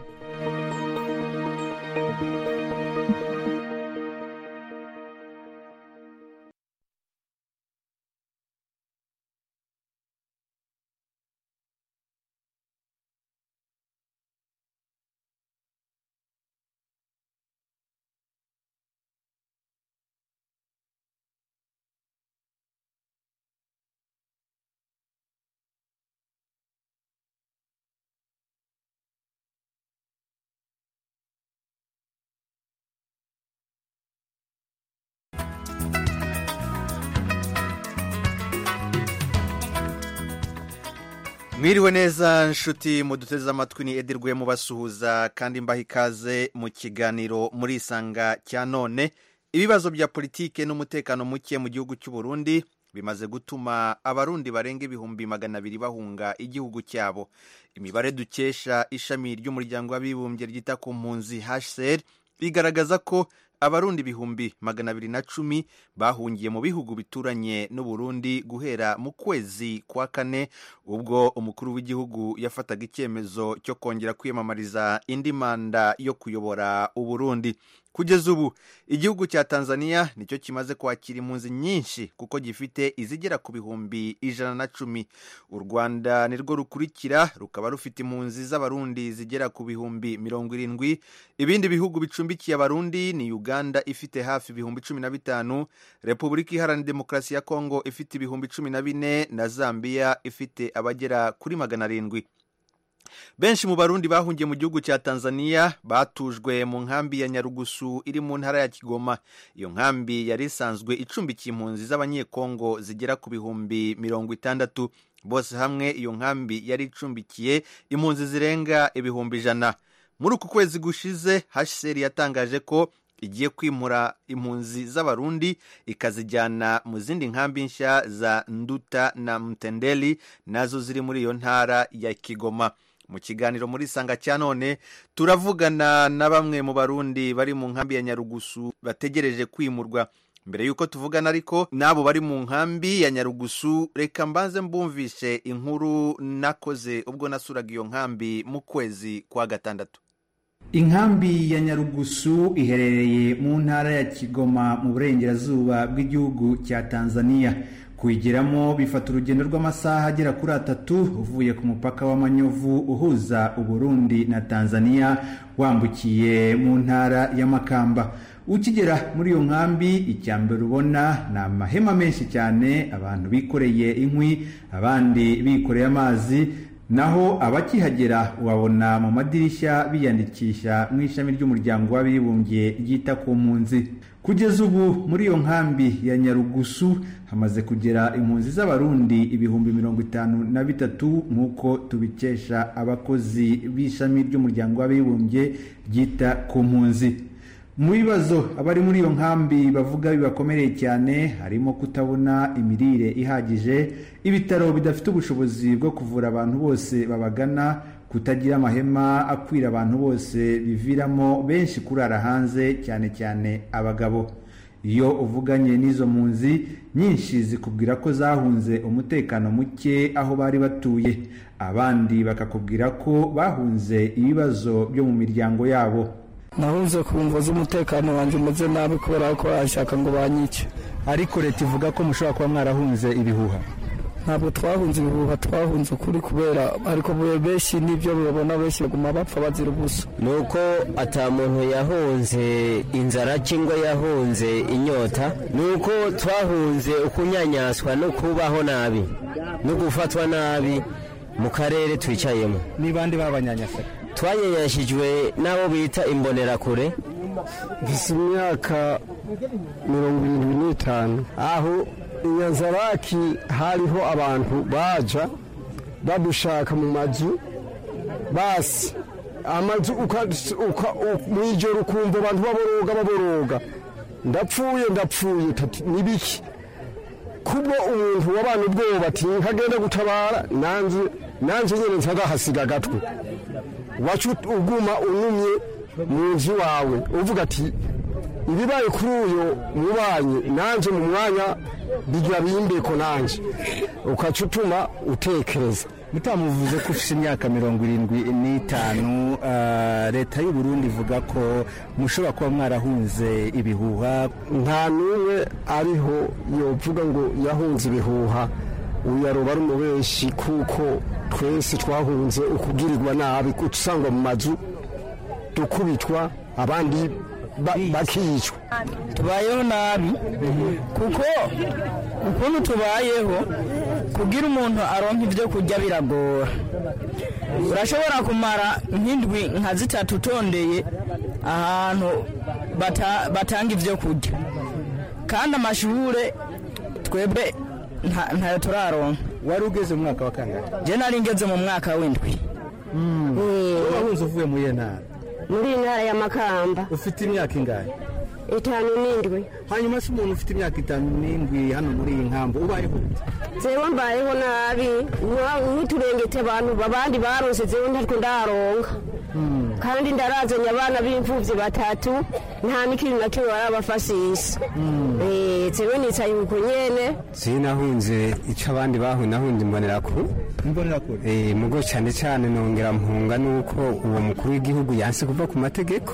mwiriwe neza nshuti muduteze amatwi ni edirwe mubasuhuza kandi mbaha ikaze mu kiganiro muri isanga cya none ibibazo bya politike n'umutekano muke mu gihugu cy'u Burundi bimaze gutuma abarundi barenga ibihumbi magana abiri bahunga igihugu cyabo imibare dukesha ishami ry'umuryango w'abibumbye ryita ku mpunzi hcr bigaragaza ko abarundi ibihumbi magana abiri na cumi bahungiye mu bihugu bituranye n'uburundi guhera mu kwezi kwa kane ubwo umukuru w'igihugu yafataga icyemezo cyo kongera kwiyamamariza indi manda yo kuyobora uburundi kugeza ubu igihugu cya tanzania nicyo kimaze kwakira impunzi nyinshi kuko gifite izigera ku bihumbi ijana na cumi u rwanda nirwo rukurikira rukaba rufite impunzi z'abarundi zigera ku bihumbi mirongo irindwi ibindi bihugu bicumbikiye abarundi ni uganda ifite hafi ibihumbi cumi na bitanu repubulika iharanira demokarasi ya kongo ifite ibihumbi cumi na bine na zambia ifite abagera kuri magana arindwi benshi mu barundi bahungiye mu gihugu cya tanzania batujwe mu nkambi ya nyarugusu iri mu ntara ya kigoma iyo nkambi yari isanzwe icumbikiye impunzi z'abanyekongo zigera ku bihumbi mirongo itandatu bose hamwe iyo nkambi yari icumbikiye impunzi zirenga ibihumbi ijana muri uku kwezi gushize hcr yatangaje ko igiye kwimura impunzi z'abarundi ikazijyana mu zindi nkambi nshya za nduta na mtendeli nazo ziri muri iyo ntara ya kigoma mu kiganiro muri sanga cya none turavugana na bamwe mu barundi bari mu nkambi ya nyarugusu bategereje kwimurwa mbere y'uko tuvugana ariko n'abo bari mu nkambi ya nyarugusu reka mbanze mbumvishe inkuru nakoze ubwo nasuraga iyo nkambi mu kwezi kwa gatandatu inkambi ya nyarugusu iherereye mu ntara ya kigoma mu burengerazuba bw'igihugu cya tanzania kuyigeramo bifata urugendo rw'amasaha agera kuri atatu uvuye ku mupaka w'amanyovu uhuza uburundi na tanzania wambukiye mu ntara y'amakamba ukigera muri iyo nkambi icya mbere ubona ni amahema menshi cyane abantu bikoreye inkwi abandi bikoreye amazi naho abakihagera ubabona mu madirishya biyandikisha mu ishami ry'umuryango w'abibumbye ryita ku mpunzi kugeza ubu muri iyo nkambi ya nyarugusu hamaze kugera impunzi z'abarundi ibihumbi mirongo itanu na bitatu nk'uko tubikesha abakozi b'ishami ry'umuryango w'abibumbye ryita ku mpunzi mu bibazo abari muri iyo nkambi bavuga bibakomereye cyane harimo kutabona imirire ihagije ibitaro bidafite ubushobozi bwo kuvura abantu bose babagana kutagira amahema akwira abantu bose biviramo benshi kurara hanze cyane cyane abagabo iyo uvuganye n'izo mpunzi nyinshi zikubwira ko zahunze umutekano muke aho bari batuye abandi bakakubwira ko bahunze ibibazo byo mu miryango yabo nahunze ku mvo z'umutekano wanjye umeze nabi kubera ko bashaka ngo banyice ariko leta ivuga ko mushobora kuba mwarahunze ibihuha ntabwo twahunze ibihuha twahunze ukuri kubera ariko benshi n'ibyo babona benshi baguma bapfa bazira ubusa ni uko ata muntu yahunze inzara cyangwa yahunze inyota ni uko twahunze ukunyanyaswa no kubaho nabi no gufatwa nabi mu karere twicayemo ni bande babanyanyasa twanyanyashijwe n'abo bita imbonerakure mfite imyaka mirongo irindwi n'itanu aho inyanzaraki hariho abantu baja badushaka mu mazu basi amazu mu ijoro ukumva abantu baboroga baboroga ndapfuye ndapfuye nibiki kubwo umuntu wabana ubwoba ati nkagenda gutabara nanze nanze nyine ntagahasiga agatwe wacu uguma unumye mu nzu wawe uvuga ati ibibaye kuri uyu mubanyi nanjye mu mwanya bigira bimbeko nanjye ukaca utuma utekereza mutamuvuze ko ufite imyaka mirongo irindwi n'itanu ah, leta y'u Burundi ivuga ko mushobora kuba mwarahunze ibihuha nta n'umwe ariho yovuga ngo yahunze ibihuha uyu yaroba ari umubeshi kuko twese twahunze ukubwirirwa nabi usanga mu mazu dukubitwa abandi ba- bakicwa tubayeho nabi kuko ukuntu tubayeho kugira umuntu aronka ibyo kurya biragora urashobora kumara nk'indwi nka zitatu utondeye ahantu bata- batanga ibyo kurya kandi amashure twebwe nta- ntayo turaronka wari ugeze mu mwaka wa kangahe je nari ngeze mu mwaka w'indwi wahunze uvuye muri iyo ntara muri iyi ntara ya makamba ufite imyaka ingahe itanu n'indwi hanyuma se umuntu ufite imyaka itanu n'indwi hano muri iyi nkambo ubayeho gute zewe mbayeho nabi nka- nk'uturengete abantu abandi baronse zewe ntatwo ndaronka kandi ndarazanye abana b'imfuvyi batatu nta n'ikintu na kimwe barabafashisha Eh, zewe nicaye uko nyene sinahunze icyo abandi bahuye nahunze imbonerakure imbonerakure eh mugo cyane cyane nongera mpunga nuko uwo mukuru w'igihugu yanse kuva ku mategeko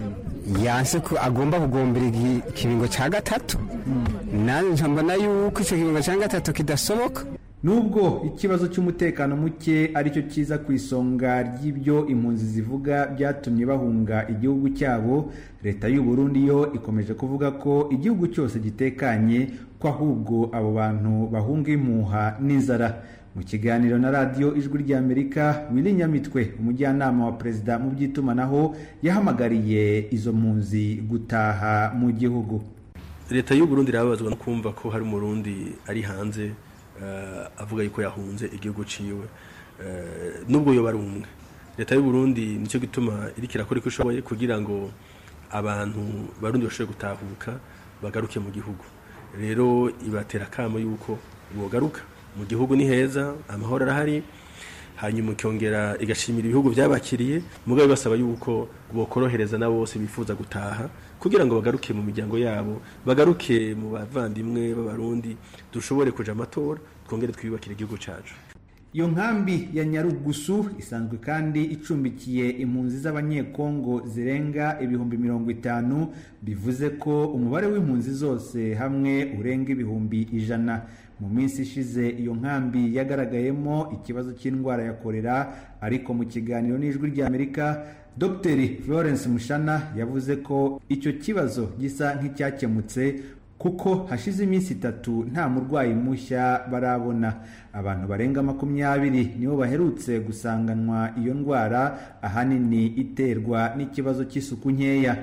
yanse ko agomba kugombera igi- ikiringo cya gatatu nanjye nca mbona yuko icyo kiringo cya gatatu kidasoboka nubwo ikibazo cy'umutekano muke aricyo kiza ku isonga ry'ibyo impunzi zivuga byatumye bahunga igihugu cyabo leta y'u Burundi yo ikomeje kuvuga ko igihugu cyose gitekanye ko ahubwo abo bantu bahunga impuha n'inzara mu kiganiro na radiyo ijwi ry'amerika wili nyamitwe umujyanama wa perezida mu by'itumanaho yahamagariye izo mpunzi gutaha mu gihugu leta y'u Burundi irababazwa no kumva ko hari umurundi ari hanze eh, avuga yuko yahunze igihugu ciwe Eh, nubwo yoba ari umwe leta y'u Burundi nicyo gituma iriko irakora iko ishoboye kugira ngo abantu barundi bashobore gutahuka bagaruke mu gihugu rero ibatera akamo yuko bogaruka mu gihugu ni heza amahoro arahari hanyuma ikongera igashimira ibihugu byabakiriye mugabo basaba yuko bokorohereza na bose bifuza gutaha kugira ngo bagaruke mu miryango yabo bagaruke mu bavandimwe b'abarundi dushobore kuja amatora twongere twiyubakire igihugu cacu iyo nkambi ya nyarugusu isanzwe kandi icumbikiye impunzi z'abanyekongo zirenga ibihumbi mirongo itanu bivuze ko umubare w'impunzi zose hamwe urenga ibihumbi ijana mu minsi ishize iyo nkambi yagaragayemo ikibazo cy'indwara ya korera ariko mu kiganiro n'ijwi ry'amerika dr florence mushana yavuze ko icyo kibazo gisa nk'icyakemutse kuko hashize iminsi itatu nta murwayi mushya barabona abantu barenga makumyabiri nibo baherutse gusanganwa iyo ndwara ahanini iterwa n'ikibazo cy'isuku nkeya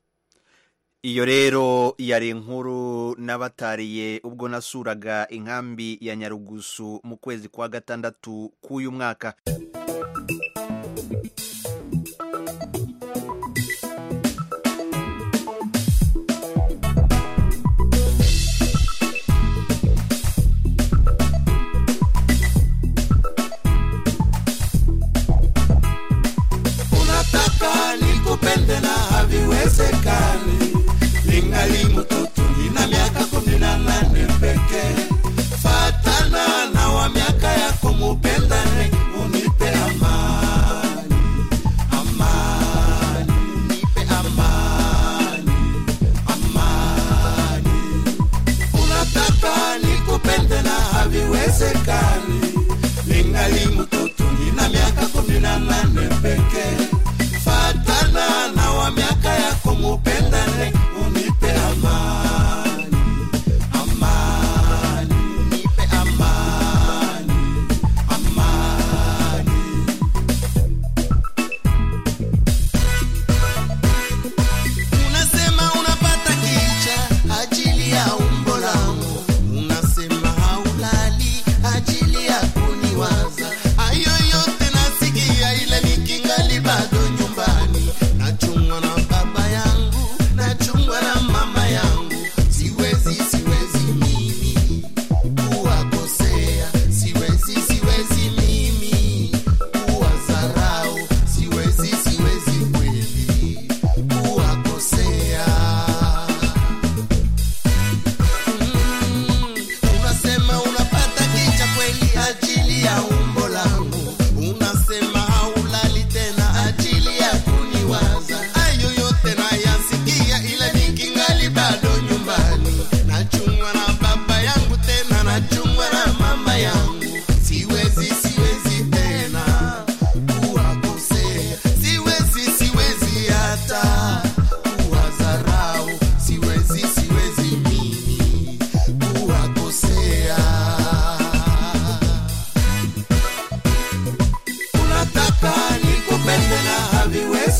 iyo rero yari inkuru n'abatariye ubwo nasuraga inkambi ya nyarugusu mu kwezi kwa gatandatu k'uyu mwaka unataka nikupende na haviwezekani ningali mtoto nina miaka kumi na nane pekee fatana na wa miaka yako mupendane unipe amani amani nipe amani amani unataka nikupende na haviwezekani ningali mtoto nina miaka kumi na nane pekee fatana na wa miaka yako mupendane unipe amani amani nipe amani amani unasema unapata kicha ajili ya umbo langu unasema haulali ajili ya kuniwaza hayo yote nasikia ile nikingali bado nyumbani nachumwa na baba yangu nachumwa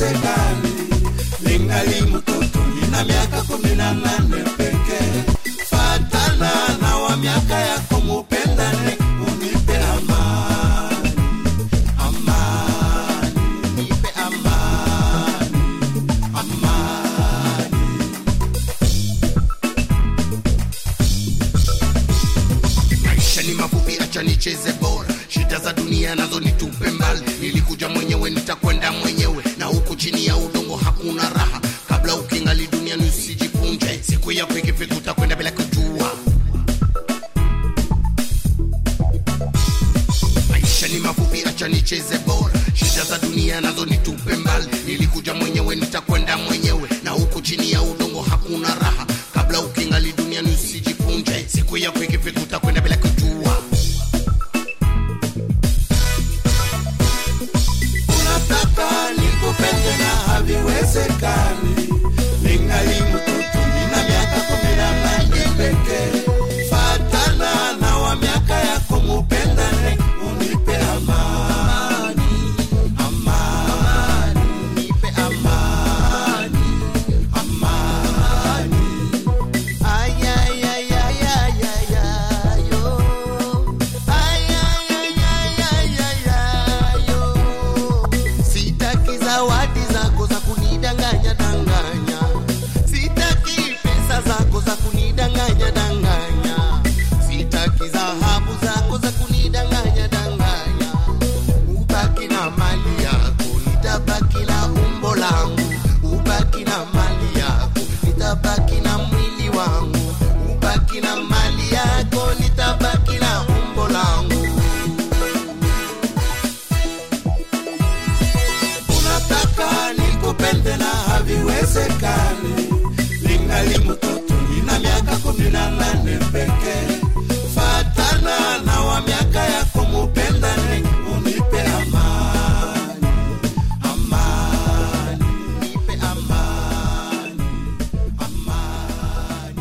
haiwezekani ningali mtoto nina miaka kumi na nane pekee fatana na wa miaka yako mupendane unipe amani amani nipe amani amani maisha ni mafupi acha nicheze bora shida za dunia nazo nitupe mbali nilikuja mwenyewe nitakwenda mwenyewe na huku chini ya udongo hakuna raha kabla ukingali duniani usijipunje siku yako ikifika utakwenda bila kujua maisha ni mafupi acha nicheze bora shida za dunia nazo nitupe mbali nilikuja mwenyewe nitakwenda mwenyewe na huku chini ya udongo hakuna raha kabla ukingali duniani usijipunje siku yako ikifika utakwenda bila kujua unataka nikupende na haviwezekani ningali mtoto nina miaka kumi na nane pekee fatana na wa miaka yako mupendane unipe amani amani nipe amani amani ayayayayayayo ayayayayayayo sitaki zawadi zako za kunidanganya danganya sitaki pesa zako za kunidanganya danganya sitaki dhahabu zako za kunidanganya danganya ubaki na mali yako nitabaki na umbo langu ubaki na mali yako nitabaki na mwili wangu ubaki na mali yako nitabaki na umbo langu unataka nikupende na haviwezekani ningali mtoto nina miaka kumi na nane pekee fatana na wa miaka yako mupendane unipe amani amani nipe amani amani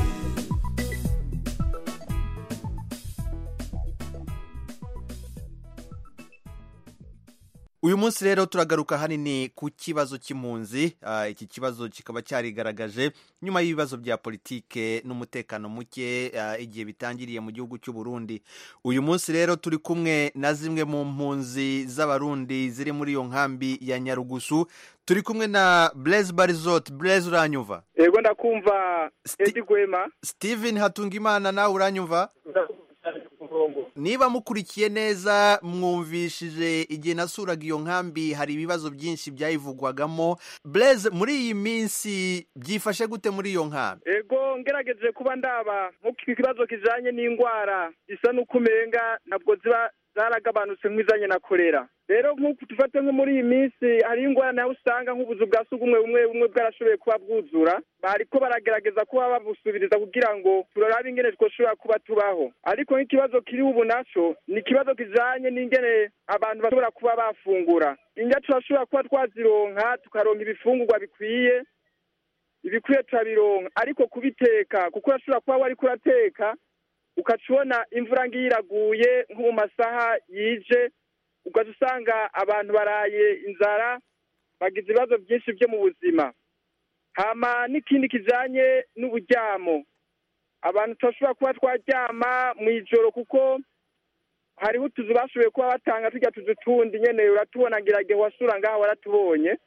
uyu munsi rero turagaruka hanini ku kibazo cy'impunzi Ah, iki kibazo kikaba cyarigaragaje nyuma y'ibibazo bya politike n'umutekano muke ah, igihe bitangiriye mu gihugu cy'u Burundi uyu munsi rero turi kumwe na zimwe mu mpunzi z'abarundi ziri muri iyo nkambi ya nyarugusu turi kumwe na Blaise Barizot Blaise uranyumva yego ndakumva edi gwema Steven Hatungimana nawe uranyumva niba mukurikiye neza mwumvishije igihe nasuraga iyo nkambi hari ibibazo byinshi byayivugwagamo Blaise muri iyi minsi byifashe gute muri iyo nkambi ego ngerageje kuba ndaba nk'uko ikibazo kijanye n'indwara isa n'uko umenga ntabwo ziba zaragabanutse nk'izanye na korera rero nk'uku dufate nko muri iyi minsi hariho ingwara nawe usanga nk'ubuzu bwa sugumwe bumwe bumwe bwarashoboye kuba bwuzura bariko baragerageza kuba babusubiriza kugira ngo turabe ingene twoshobora kuba tubaho ariko nk'ikibazo kiri ubu naco ni ikibazo kijanye n'ingene abantu bashobora kuba bafungura indya turashobora kuba twazironka tukaronka ibifungurwa bikwiye ibikwiye turabironka ariko kubiteka kuko urashobora kuba wariko urateka ukaca ubona imvura ngiyo iraguye nko mu masaha yije ugaca usanga abantu baraye inzara bagize ibibazo byinshi byo mu buzima hama n'ikindi kijanye n'uburyamo abantu turashobora kuba twaryama mu ijoro kuko hariho utuzu bashoboye kuba batanga tujya tuzu tundi nyene uratubona ngira igihe wasura ngaho waratubonye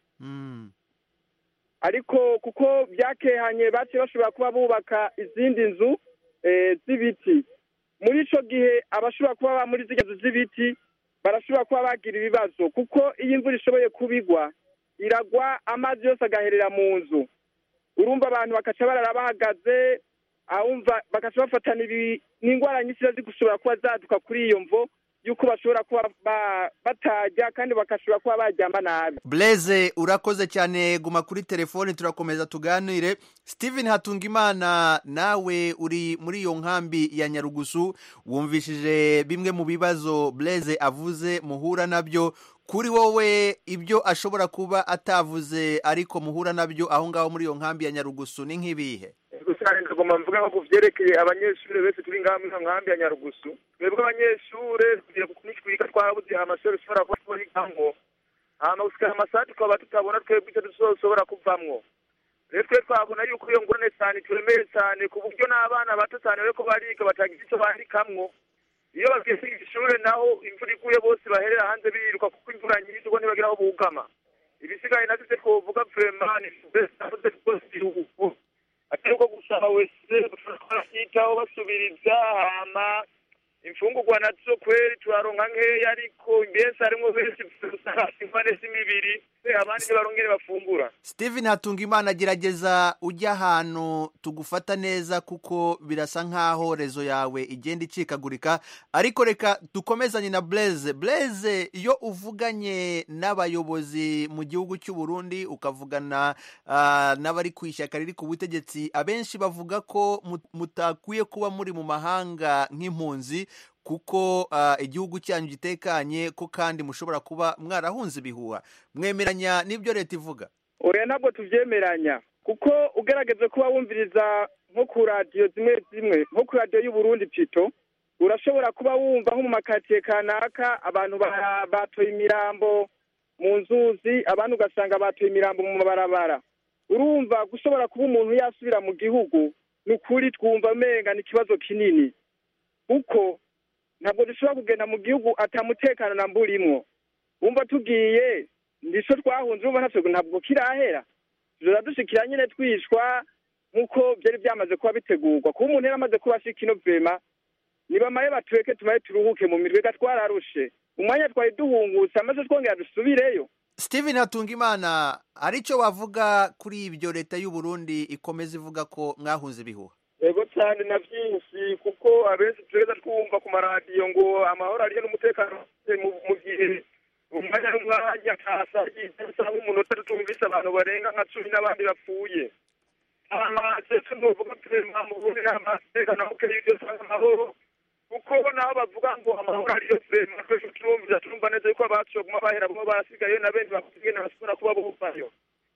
ariko kuko byakehanye baciye bashobora kuba bubaka izindi nzu eh, z'ibiti muri ico gihe abashobora kuba ba muri zirya nzu z'ibiti barashobora kuba bagira ibibazo kuko iyo imvura ishoboye kubigwa iragwa amazi yose agaherera mu nzu urumva abantu bakaca barara bahagaze ahumva bakaca bafatana ibi n'indwara nyinshi ziba zigushobora kuba zaduka kuri iyo mvo yuko bashobora kuba ba- batarya kandi bagashobora kuba baryama nabi Blaise urakoze cyane guma kuri telefoni turakomeza tuganire Steven Hatungimana nawe uri muri iyo nkambi ya Nyarugusu wumvishije bimwe mu bibazo Blaise avuze muhura nabyo kuri wowe ibyo ashobora kuba atavuze ariko muhura nabyo aho ngaho muri iyo nkambi ya Nyarugusu ni nk'ibihe gusa ndagomba mvuga nko ku vyerekeye abanyeshuri bese turi ngaha muri nkambi ya nyarugusu twebwe abanyeshure kugira ngo nitwiga twarabuze amashuri ushobora kuba twigamwo hama gushika amasaha tukaba tutabona twebwe icyo tuzoshobora kuvamwo rero twe twabona yuko iyo ngorane cyane turemeye cyane ku buryo n'abana bato cyane bariko bariga batagira icyo bandikamwo iyo bageze ishure naho imvura iguye bose baherera hanze biruka kuko imvura nyinshi ubwo ntibagira aho bugama ibisigaye navyo ivyo twovuga vraiment ni bese rwose igihugu atari uko gusaba wese twarasyitaho basubiriza hama imfungurwa nazo kweri turaronka nkeya ariko mbese harimwo benshi usanga impande z'imibiri abandi ntibarongere bafungura steven hatungimana gerageza ujya ahantu tugufata neza kuko birasa nk'aho rezo yawe igenda icikagurika ariko reka dukomezanye na blaise blaise iyo uvuganye n'abayobozi mu gihugu cy'u Burundi ukavugana ah, n'abari ku ishyaka riri ku butegetsi abenshi bavuga ko mut- mutakwiye kuba muri mu mahanga nk'impunzi kuko ah, igihugu cyanyu gitekanye ko kandi mushobora kuba mwarahunze ibihuha mwemeranya n'ibyo leta ivuga oya ntabwo tuvyemeranya kuko ugerageze kuba wumviriza nko ku radiyo zimwe zimwe nko ku radiyo y'uburundi pito urashobora kuba wumva nko mu makatiye kanaka abantu ba- batoye imirambo mu nzuzi abandi ugasanga batoye imirambo mu mabarabara urumva gushobora kuba umuntu yasubira mu gihugu ni ukuri twumva menga ni ikibazo kinini kuko ntabwo dushobora kugenda mu gihugu atamutekano na mburimwo wumva tugiye ndico twahunze urumva ntavyo ntabwo kirahera tuzoza dushikira nyene twishwa nk'uko vyari vyamaze kuba bitegurwa kuba umuntu yari amaze kuba ashika ino vema nibamaye batureke tumaye turuhuke mu mirwe ga twararushe umwanya twari duhungutse amaze twongera dusubireyo steven hatungimana hari icyo wavuga kuri ibyo leta y'u Burundi ikomeza ivuga ko mwahunze ibihuha ego cyane na byinshi kuko abenshi tugeza twumva ku maradiyo ngo amahoro ariyo n'umutekano mu mu gihe umwanya n'umwanya kasa usanga umunota tutumvise abantu barenga nka cumi n'abandi bapfuye amasese nuvuga turema mu bundi n'amatekano muke y'ibyo usanga amahoro kuko naho bavuga ngo amahoro ariyo turema twese turumvira turumva neza yuko abacu baguma bahera bo basigaye na benshi bakugenda bashobora kuba buvayo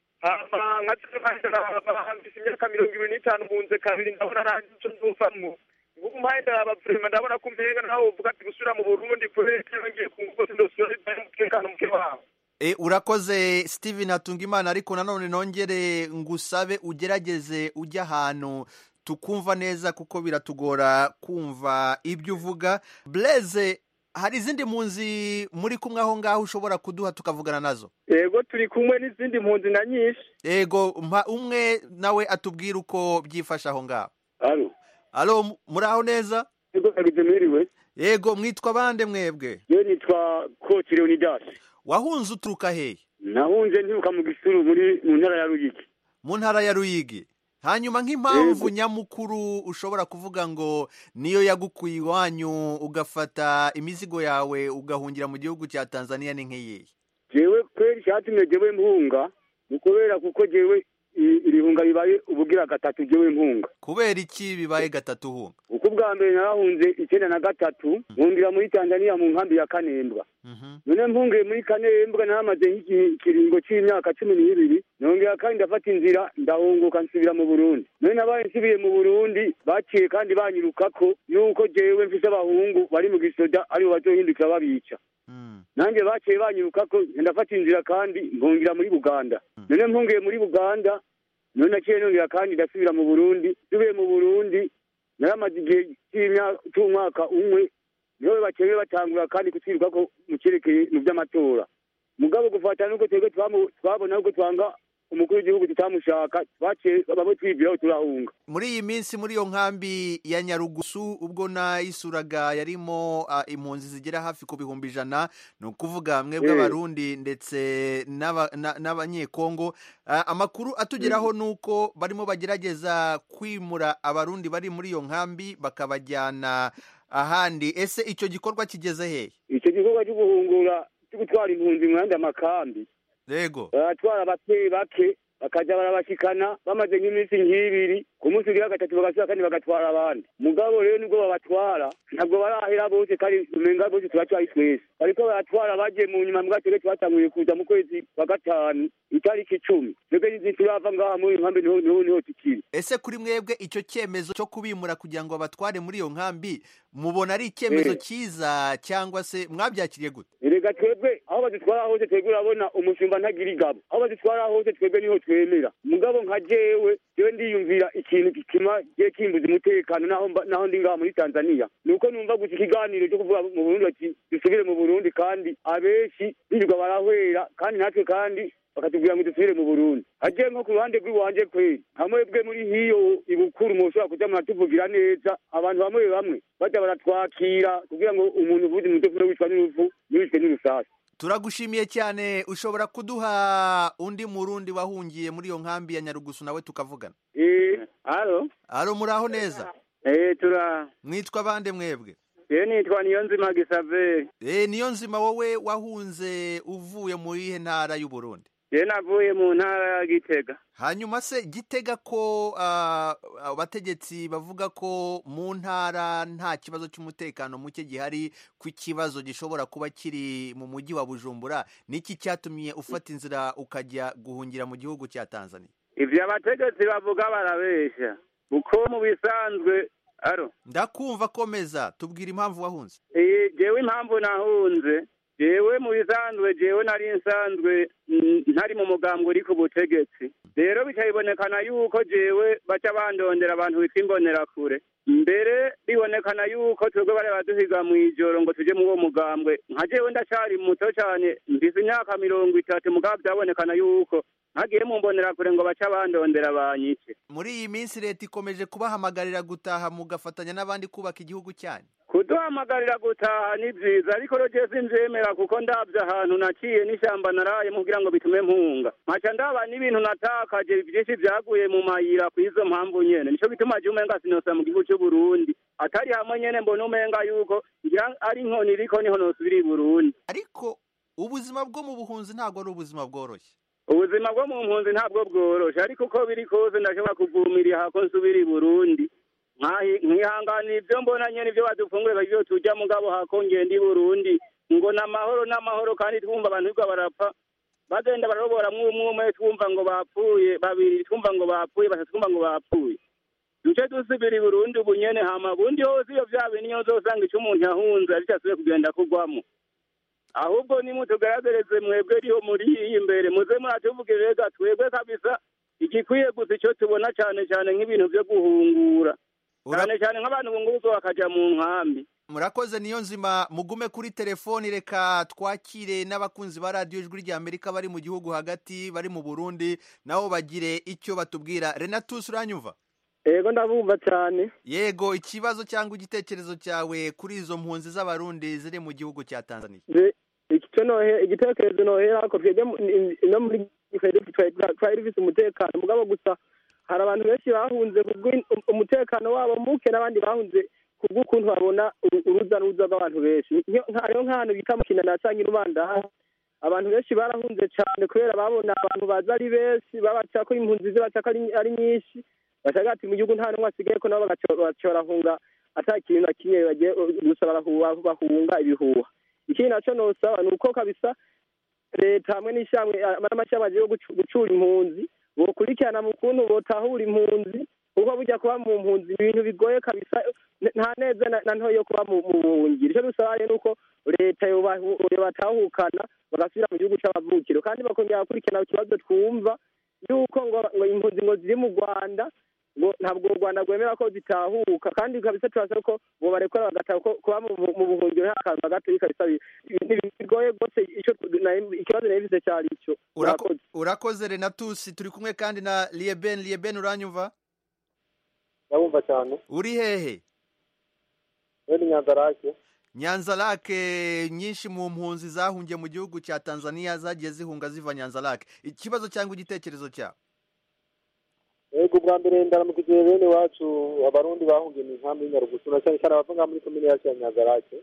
hama nka bahambise imyaka mirongo ibiri n'itanu bunze kabiri ndabona nta nico nzuvamwo ngubu mpaye ndaraba vrema ndabona ko umenga nawe uvuga ati gusubira mu burundi kubera yongeye ku ngufu ndosubira bibaye umutekano muke wawe E, urakoze steven hatungimana ariko nanone nongere ngusabe ugerageze ujye ahantu tukumva neza kuko biratugora kumva ibyo uvuga blaise hari izindi mpunzi muri kumwe aho ngaho ushobora kuduha tukavugana nazo yego turi kumwe n'izindi mpunzi na nyinshi yego mpa umwe nawe atubwire uko byifashe aho ngaho Alo. alo muri aho neza Yego nagize mwiriwe. yego mwitwa bande mwebwe Je nitwa Coach Leonidas. wahunze uturuka hehe Nahunze ntibuka mu gisuru muri mu ntara ya Ruyigi. mu ntara ya ruyigi hanyuma nk'impamvu nyamukuru ushobora kuvuga ngo niyo yagukuye iwanyu ugafata imizigo yawe ugahungira mu gihugu cya tanzania ni nk'iyihe Jewe kweri cyatumye jewe mpunga ni kubera kuko jewe i- irihunga ribaye ubugira gatatu jewe mpunga. kubera iki bibaye gatatu hunga Uko bwa mbere narahunze icyenda na gatatu nkundira muri Tanzania mu nkambi ya Kanembwa. none mpungiye muri kanembwa naramaze nk'ikiringo cy'imyaka cumi n'ibiri nongera kandi ndafata inzira ndahunguka nsubira mu burundi none nabaye nsubiye mu burundi baciye kandi banyirukako yuko jewe mfise abahungu bari mu gisoda aribo bazohindukira babica nanjye baciye banyirukako ndafata inzira kandi mpungira muri buganda none mpungiye muri buganda none naciye nongera kandi ndasubira mu burundi nsubiye mu burundi naramaze igihe cy'imyaka cy'umwaka umwe niho bakeye batangura kandi kutwiruka ko mu cyerekeye mu by'amatora mugabo gufata nuko twebwe twamu- twabona uko twanga umukuru w'igihugu tutamushaka twaciye bamwe twibwiraho turahunga muri iyi minsi muri iyo nkambi ya nyarugusu ubwo nayisuraga yarimo ah, impunzi zigera hafi ku bihumbi ijana ni ukuvuga mwebwe Eh. abarundi ndetse n'aba- na- n'abanyekongo Ah, amakuru atugeraho ni uko barimo bagerageza kwimura abarundi bari muri iyo nkambi bakabajyana ahandi ese icyo gikorwa kigeze hehe icyo gikorwa cyo guhungura cyo gutwara impunzi mu yandi amakambi yego baratwara bake bake bakajya barabashikana bamaze nk'iminsi nk'ibiri ku munsi ugira gatatu bagasubira kandi bagatwara abandi mugabo rero nibwo babatwara ntabwo barahera bose kandi umenga bose turacaye twese bariko baratwara bagiye mu nyuma mbwa twebwe twatanguye kuza mu kwezi kwa gatanu itariki icumi twebwe nizi turava ngaha muri iyo nkambi niho niho niho tukiri ese kuri mwebwe icyo cyemezo cyo kubimura kugira ngo babatware muri iyo nkambi mubona ari icyemezo Eh. cyiza cyangwa se mwabyakiriye gute erega twebwe aho badutwara hose twebwe urabona umushumba ntagira igabo aho badutwara hose twebwe niho twemera mugabo nka jewe jewe ndiyumvira ikintu gituma giye kimbuza umutekano naho mba- naho ndi ngaha muri tanzania ni uko numva gusa ikiganiro cyo kuvuga mu burundi bati dusubire mu burundi kandi abenshi birirwa barahwera kandi natwe kandi bakatubwira ngo dusubire mu burundi hagiye nko ku ruhande rw'iwanje kweri hamwe bwe muri hiyo ibukuru mushobora kuja muratuvugira neza abantu bamwe bamwe baja baratwakira kugira ngo umuntu uvuze umutekano wicwa n'urupfu ntibicwe n'urusasi turagushimiye cyane ushobora kuduha undi murundi wahungiye muri iyo nkambi ya nyarugusu nawe tukavugana Eh, alo aro muraho neza eh tura mwitwa bande mwebwe je nitwa Niyonzima Gisaveri Eh, niyo nzima wowe wahunze uvuye muri ihe ntara y'u Burundi je navuye mu ntara ya Gitega hanyuma se gitega ko ah, abategetsi bavuga ko mu ntara nta kibazo cy'umutekano muke gihari ku ikibazo gishobora kuba kiri mu mujyi wa bujumbura niki cyatumye ufata inzira ukajya guhungira mu gihugu cya tanzania ivyo abategetsi bavuga barabesha uko mu bisanzwe aro ndakumva komeza tubwira impamvu wahunze Eh, jewe impamvu nahunze jewe mu bisanzwe jewe nari nsanzwe mm, ntari mu mugambwe uri ku butegetsi rero bikabonekana yuko jewe baca bandondera abantu bitwa imbonerakure mbere bibonekana yuko twebwe bari baduhiga mu ijoro ngo tuje mu uwo mugambwe nka jewe ndacari muto cane mfise imyaka mirongo itatu mugabo byabonekana yuko ntagiye mu mbonerakure ngo baca bandondera banyice muri iyi minsi leta ikomeje kubahamagarira gutaha mugafatanya n'abandi kubaka igihugu cyanyu kuduhamagarira gutaha ni byiza ariko rero jewe sinzemera kuko ndabye ahantu naciye n'ishyamba naraye kugira ngo bitume mpunga nkaca ndaba n'ibintu natakaje byinshi byaguye mu mayira ku izo mpamvu nyene nico gituma je umenga sinosa mu gihugu c'u Burundi atari hamwe nyene mbona umenga yuko ngira ari inkoni iriko niho nosubira i Burundi ariko ubuzima bwo mu buhunzi ntabwo ari ubuzima bworoshye ubuzima bwo mu mpunzi ntabwo bworoshe ariko uko biri kose ndashobora kuvumirira ko nsubira i Burundi nkahi- nkihanganira ibyo mbona nyene ibyo badufungure ibyo turya mugabo hako ngenda i Burundi ngo n'amahoro n'amahoro kandi twumva abantu biga barapfa bagenda bararobora mwumwe umwe twumva ngo bapfuye babiri twumva ngo bapfuye batatu twumva ngo bapfuye duce dusubira i Burundi ubu nyene hama bundi hose iyo vya bintu niyo uzosanga ico umuntu yahunze ariko asubiye kugenda kugwamo ahubwo nimutugaragaze mwebwe riho muri iyi imbere muze muratuvugire rega twebwe kabisa igikwiye gusa icyo tubona cyane cyane nk'ibintu byo guhungura cyane cyane nk'abantu bunguruzo bakaja mu nkambi murakoze niyo nzima mugume kuri telefoni reka twakire n'abakunzi ba radiyo ijwi rya amerika bari mu gihugu hagati bari mu burundi nabo bagire icyo batubwira renatus uranyumva yego ndabumva cyane yego ikibazo cyangwa igitekerezo cyawe kuri izo mpunzi z'abarundi ziri mu gihugu cya tanzania Je- icyo nohe igitekerezo nohera ko twebwe mu- ni- no muri twari twari- twari dufite umutekano mugabo gusa hari abantu benshi bahunze kubwo umutekano wabo muke n'abandi bahunze kubw'ukuntu babona uru- uruza n'uruza rw'abantu benshi Nyo- nka- hariho nk'ahantu bita mu kinana canke irubanda abantu benshi barahunze cyane kubera babona abantu baza ari benshi babaca ko impunzi zibaca ko ari- ari nyinshi bashaka ati mu gihugu nta n'umwe asigaye ko nabo bagaca bagaca barahunga ata kintu na kimwe bagiye gusa barahuha bahunga ibihuha ikindi naco nosaba ni uko kabisa leta hamwe n'ishyamwe n'amashyamba agiye gucu- gucura impunzi bokurikirana mu kuntu botahura impunzi kuko burya kuba mu mpunzi ibintu bigoye kabisa n- nta neza na na ntoya yo kuba mu mu buhungiro icyo dusaba rero ni uko leta yobahu- yobatahukana bagasubira mu gihugu c'amavukiro kandi bakongera gukurikirana ikibazo twumva yuko ngo ngo impunzi ngo ziri mu rwanda ngo ntabwo u rwanda rwemera ko zitahuka kandi kabisa turasaba ko ngo barekura bagataha ko kuba mu bu- mu buhungiro nta kantu na gato kabisa bi- bi- bigoye rwose ico nari- ikibazo nari mfise cyari ico Urako- urakoze renatus turi kumwe kandi na lieben lieben uranyumva ndabumva cyane uri hehe rero nyanzarake nyanza lake nyinshi mu mpunzi zahungiye mu gihugu cya tanzania zagiye zihunga ziva nyanza lake ikibazo cyangwa igitekerezo cyawe yego bwa mbere ndaramukije bene wacu abarundi bahungiye mu nkambi y'inyarugusu na cyane cyane abava ngaha muri komine yacu ya nyanzarake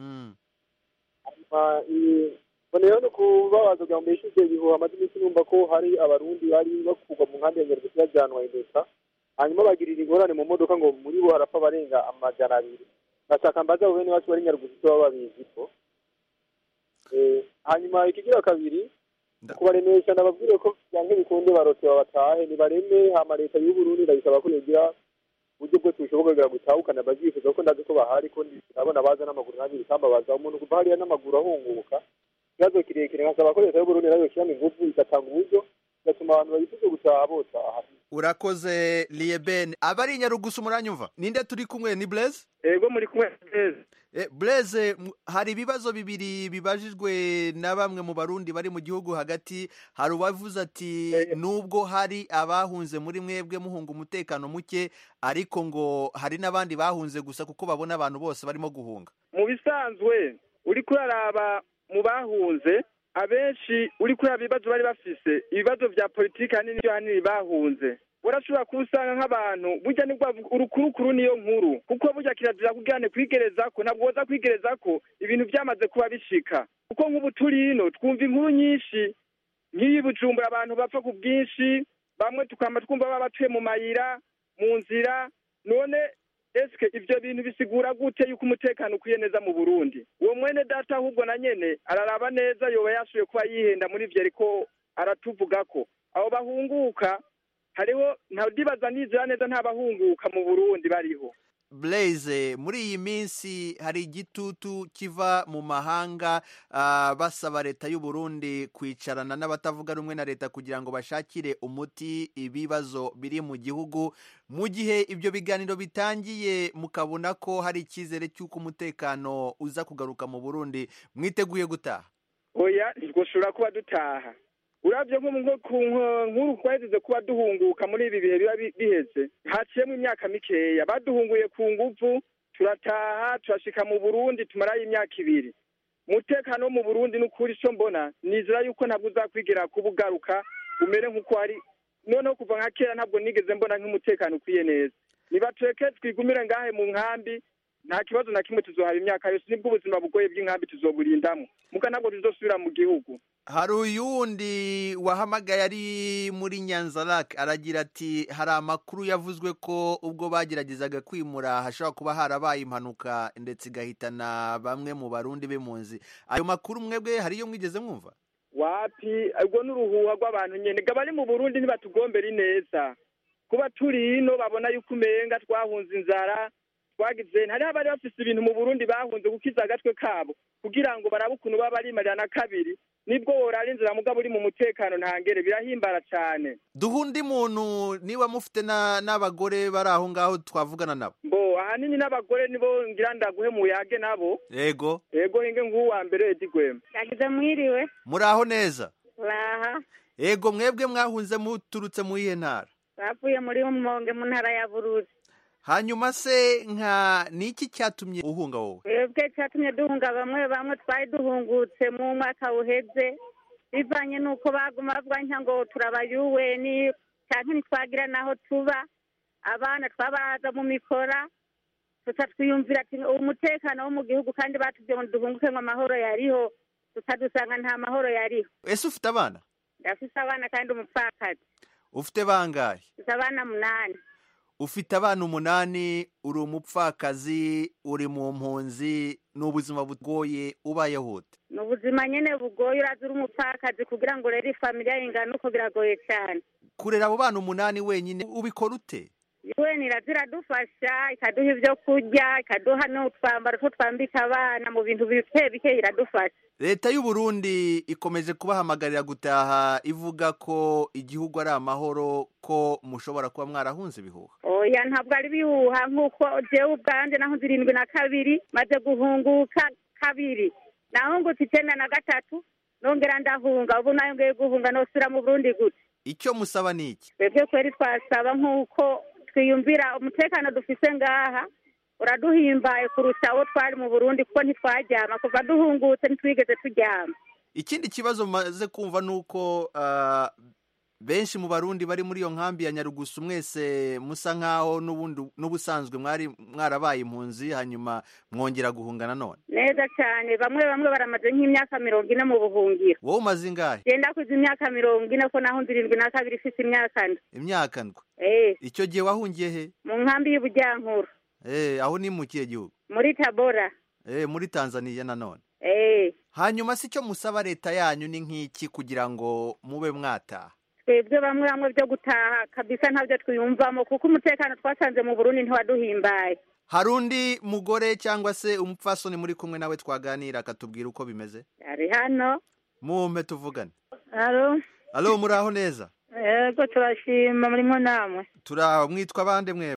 hanyuma i- boneyeho no kubabaza kugira ngo mbeshuze ibihuha amaze iminsi numva ko hari abarundi bari bakurwa mu nkambi ya nyarugusu bajyanwa impeta hanyuma bagirira ingorane mu modoka ngo muri bo harapfa barenga amajana abiri bashaka mbaza abo bene bacu bari nyarugusu baba babizi ko Eh, hanyuma ikigira kabiri kubaremesha ndababwire ko byange bikunde barote babatahe nibareme hama leta y'uburundi ndayisaba ko yogira uburyo bwose bushoboka kugira ngo itahukane abavyifuza kuko ndazi ko bahari ko ndabona baza n'amaguru nanjye bikambabaza umuntu kuva hariya n'amaguru ahunguka ikibazo kirekire nkasaba ko leta y'uburundi nayo yoshyiramo ingufu igatanga uburyo igatuma abantu bayifuze gutaha botaha urakoze lieben abari i nyarugusu muranyumva ninde turi kumwe ni blaise ego muri kumwe blaise Eh, blaise m- hari ibibazo bibiri bibajijwe na bamwe mu barundi bari mu gihugu hagati hari uwavuze ati nubwo hari abahunze muri mwebwe muhunga umutekano muke ariko ngo hari n'abandi bahunze gusa kuko babona abantu bose barimo guhunga mu bisanzwe uri kuraraba mu bahunze abenshi uri kuraba ibibazo bari bafise ibibazo vya politiki hanini vyo hanini bahunze urashobora kuba usanga nk'abantu burya nibwo urukurukuru niyo nkuru kuko burya kirazira kugirane kwigerezako ntabwo woza kwigerezako ibintu byamaze kuba bishika kuko nk'ubu turi ino twumva inkuru nyinshi nk'iyi bujumbura abantu bapfa ku bwinshi bamwe tukaba twumva baba batuye mu mayira mu nzira none eske ivyo bintu bisigura gute yuko umutekano ukwiye neza mu burundi uwo mwene data ahubwo na nyene araraba neza yoba yashoboye kuba yihenda muri ivyo ariko aratuvugako abo bahunguka hariho ntadibaza nizera neza nta bahunguka mu burundi bariho blaise muri iyi minsi hari igitutu kiva mu mahanga ah, basaba leta y'u Burundi kwicarana n'abatavuga rumwe na leta kugira ngo bashakire umuti ibibazo biri mu gihugu mu gihe ibyo biganiro bitangiye mukabona ko hari icyizere cy'uko umutekano uza kugaruka mu Burundi mwiteguye gutaha oya ntitwoshobora kuba dutaha uravye nko nko ku nko- nk'uru twaheze kuba duhunguka muri ibi bihe biba bi- biheze haciyemo imyaka mikeya baduhunguye ku nguvu turataha turashika mu burundi tumarayo imyaka ibiri umutekano wo mu burundi n'ukuri ico mbona nizera yuko ntabwo uzakwigera kuba ugaruka umere nk'uko hari noneho kuva nka kera ntabwo nigeze mbona nk'umutekano ukwiye neza nibatureke twigumire ngahe mu nkambi nta kibazo na kimwe tuzohaba imyaka yose nibwo ubuzima bugoye bw'inkambi tuzoburindamo muga ntabwo tuzosubira mu gihugu hari uyundi wahamagaye ari muri nyanzarak aragira ati hari amakuru yavuzwe ko ubwo bageragezaga kwimura hashobora kuba harabaye impanuka ndetse igahitana bamwe mu barundi b'impunzi ayo makuru mwebwe hari iyo mwigeze mwumva wapi ubwo n'uruhuha rw'abantu nyene ga bari mu burundi ntibatugombera ineza kuba turi ino babona yuko umenga twahunze inzara twagize hariho abari bafise ibintu mu burundi bahunze gukiza agatwe kabo kugira ngo barabe ukuntu baba barimarira na kabiri nibwo worara inzira mugabo uri mu mutekano ntangere birahimbara cane duha undi muntu niba mufite na- n'abagore bari aho ngaho twavugana nabo mbo ahanini n'abagore nibo ngira ndaguhe muyage nabo yego ego hinge nk'uwa mbere edi gwema yagize mwiriwe muri aho neza uraha yego mwebwe mwahunze muturutse mu iyihe ntara bavuye muri monge mu ntara ya buruzi hanyuma se nka ni iki cyatumye uhunga wowe twebwe cyatumye duhunga bamwe bamwe twari duhungutse mu mwaka uheze bivanye n'uko baguma bavuga nka ngo turabayuweni cyangwa ntitwagira n'aho tuba abana twabaza mu mikora tuca twiyumvira ati umutekano wo mu gihugu kandi batubwiye ngo duhunguke ngo amahoro yariho tutadusanga nta mahoro yariho ese ufite abana ndafise abana kandi umupfakazi ufite bangahe mfise abana munani ufite abana umunani uri umupfakazi uri mu mpunzi ni ubuzima bugoye ubayeho ute ni ubuzima nyine bugoye uraza uri umupfakazi kugira ngo urere ifamiliya ingana uko biragoye cyane kurera abo bana umunani wenyine ubikora ute UN iraza iradufasha ikaduha ibyo kurya ikaduha n'utwambaro two twambika abana mu bintu bike bike iradufasha leta y'u Burundi ikomeje kubahamagarira gutaha ivuga ko igihugu ari amahoro ko mushobora kuba mwarahunze ibihuha oya ntabwo ari bihuha nk'uko jewe ubwanjye naho zirindwi na kabiri maze guhunguka kabiri nahungutse icyenda na gatatu nongera ndahunga ubu nayongeye guhunga nosubira mu burundi gute icyo musaba ni iki twebwe kweri twasaba nk'uko twiyumvira umutekano dufise ngaha uraduhimbaye kurusha abo twari mu burundi kuko ntitwaryama kuva duhungutse ntitwigeze turyama ikindi kibazo maze kumva ni uko ah, benshi mu barundi bari muri iyo nkambi ya nyarugusu mwese musa nk'aho n'ubundi n'ubusanzwe mwari mwarabaye impunzi hanyuma mwongera guhunga nanone neza cyane bamwe bamwe baramaze nk'imyaka mirongo ine mu buhungiro wowe umaze ingahe genda kuza imyaka mirongo ine ko nahunze irindwi na kabiri ifite imyaka ndwi imyaka ndwi eh icyo gihe wahungiye he mu nkambi y'ubujyankuru eh aho ni mu kihe gihugu muri tabora eh muri tanzaniya nanone eh hanyuma si cyo musaba leta yanyu ni nk'iki kugira ngo mube mwataha twebwe bamwe bamwe byo gutaha kabisa ntabyo twiyumvamo kuko umutekano twasanze mu burundi ntiwaduhimbaye hari undi mugore cyangwa se umupfasoni muri kumwe nawe twaganira akatubwira uko bimeze ari hano mumpe tuvugane alo alo muraho neza yego turashima murimo namwe turaho mwitwa bande mwe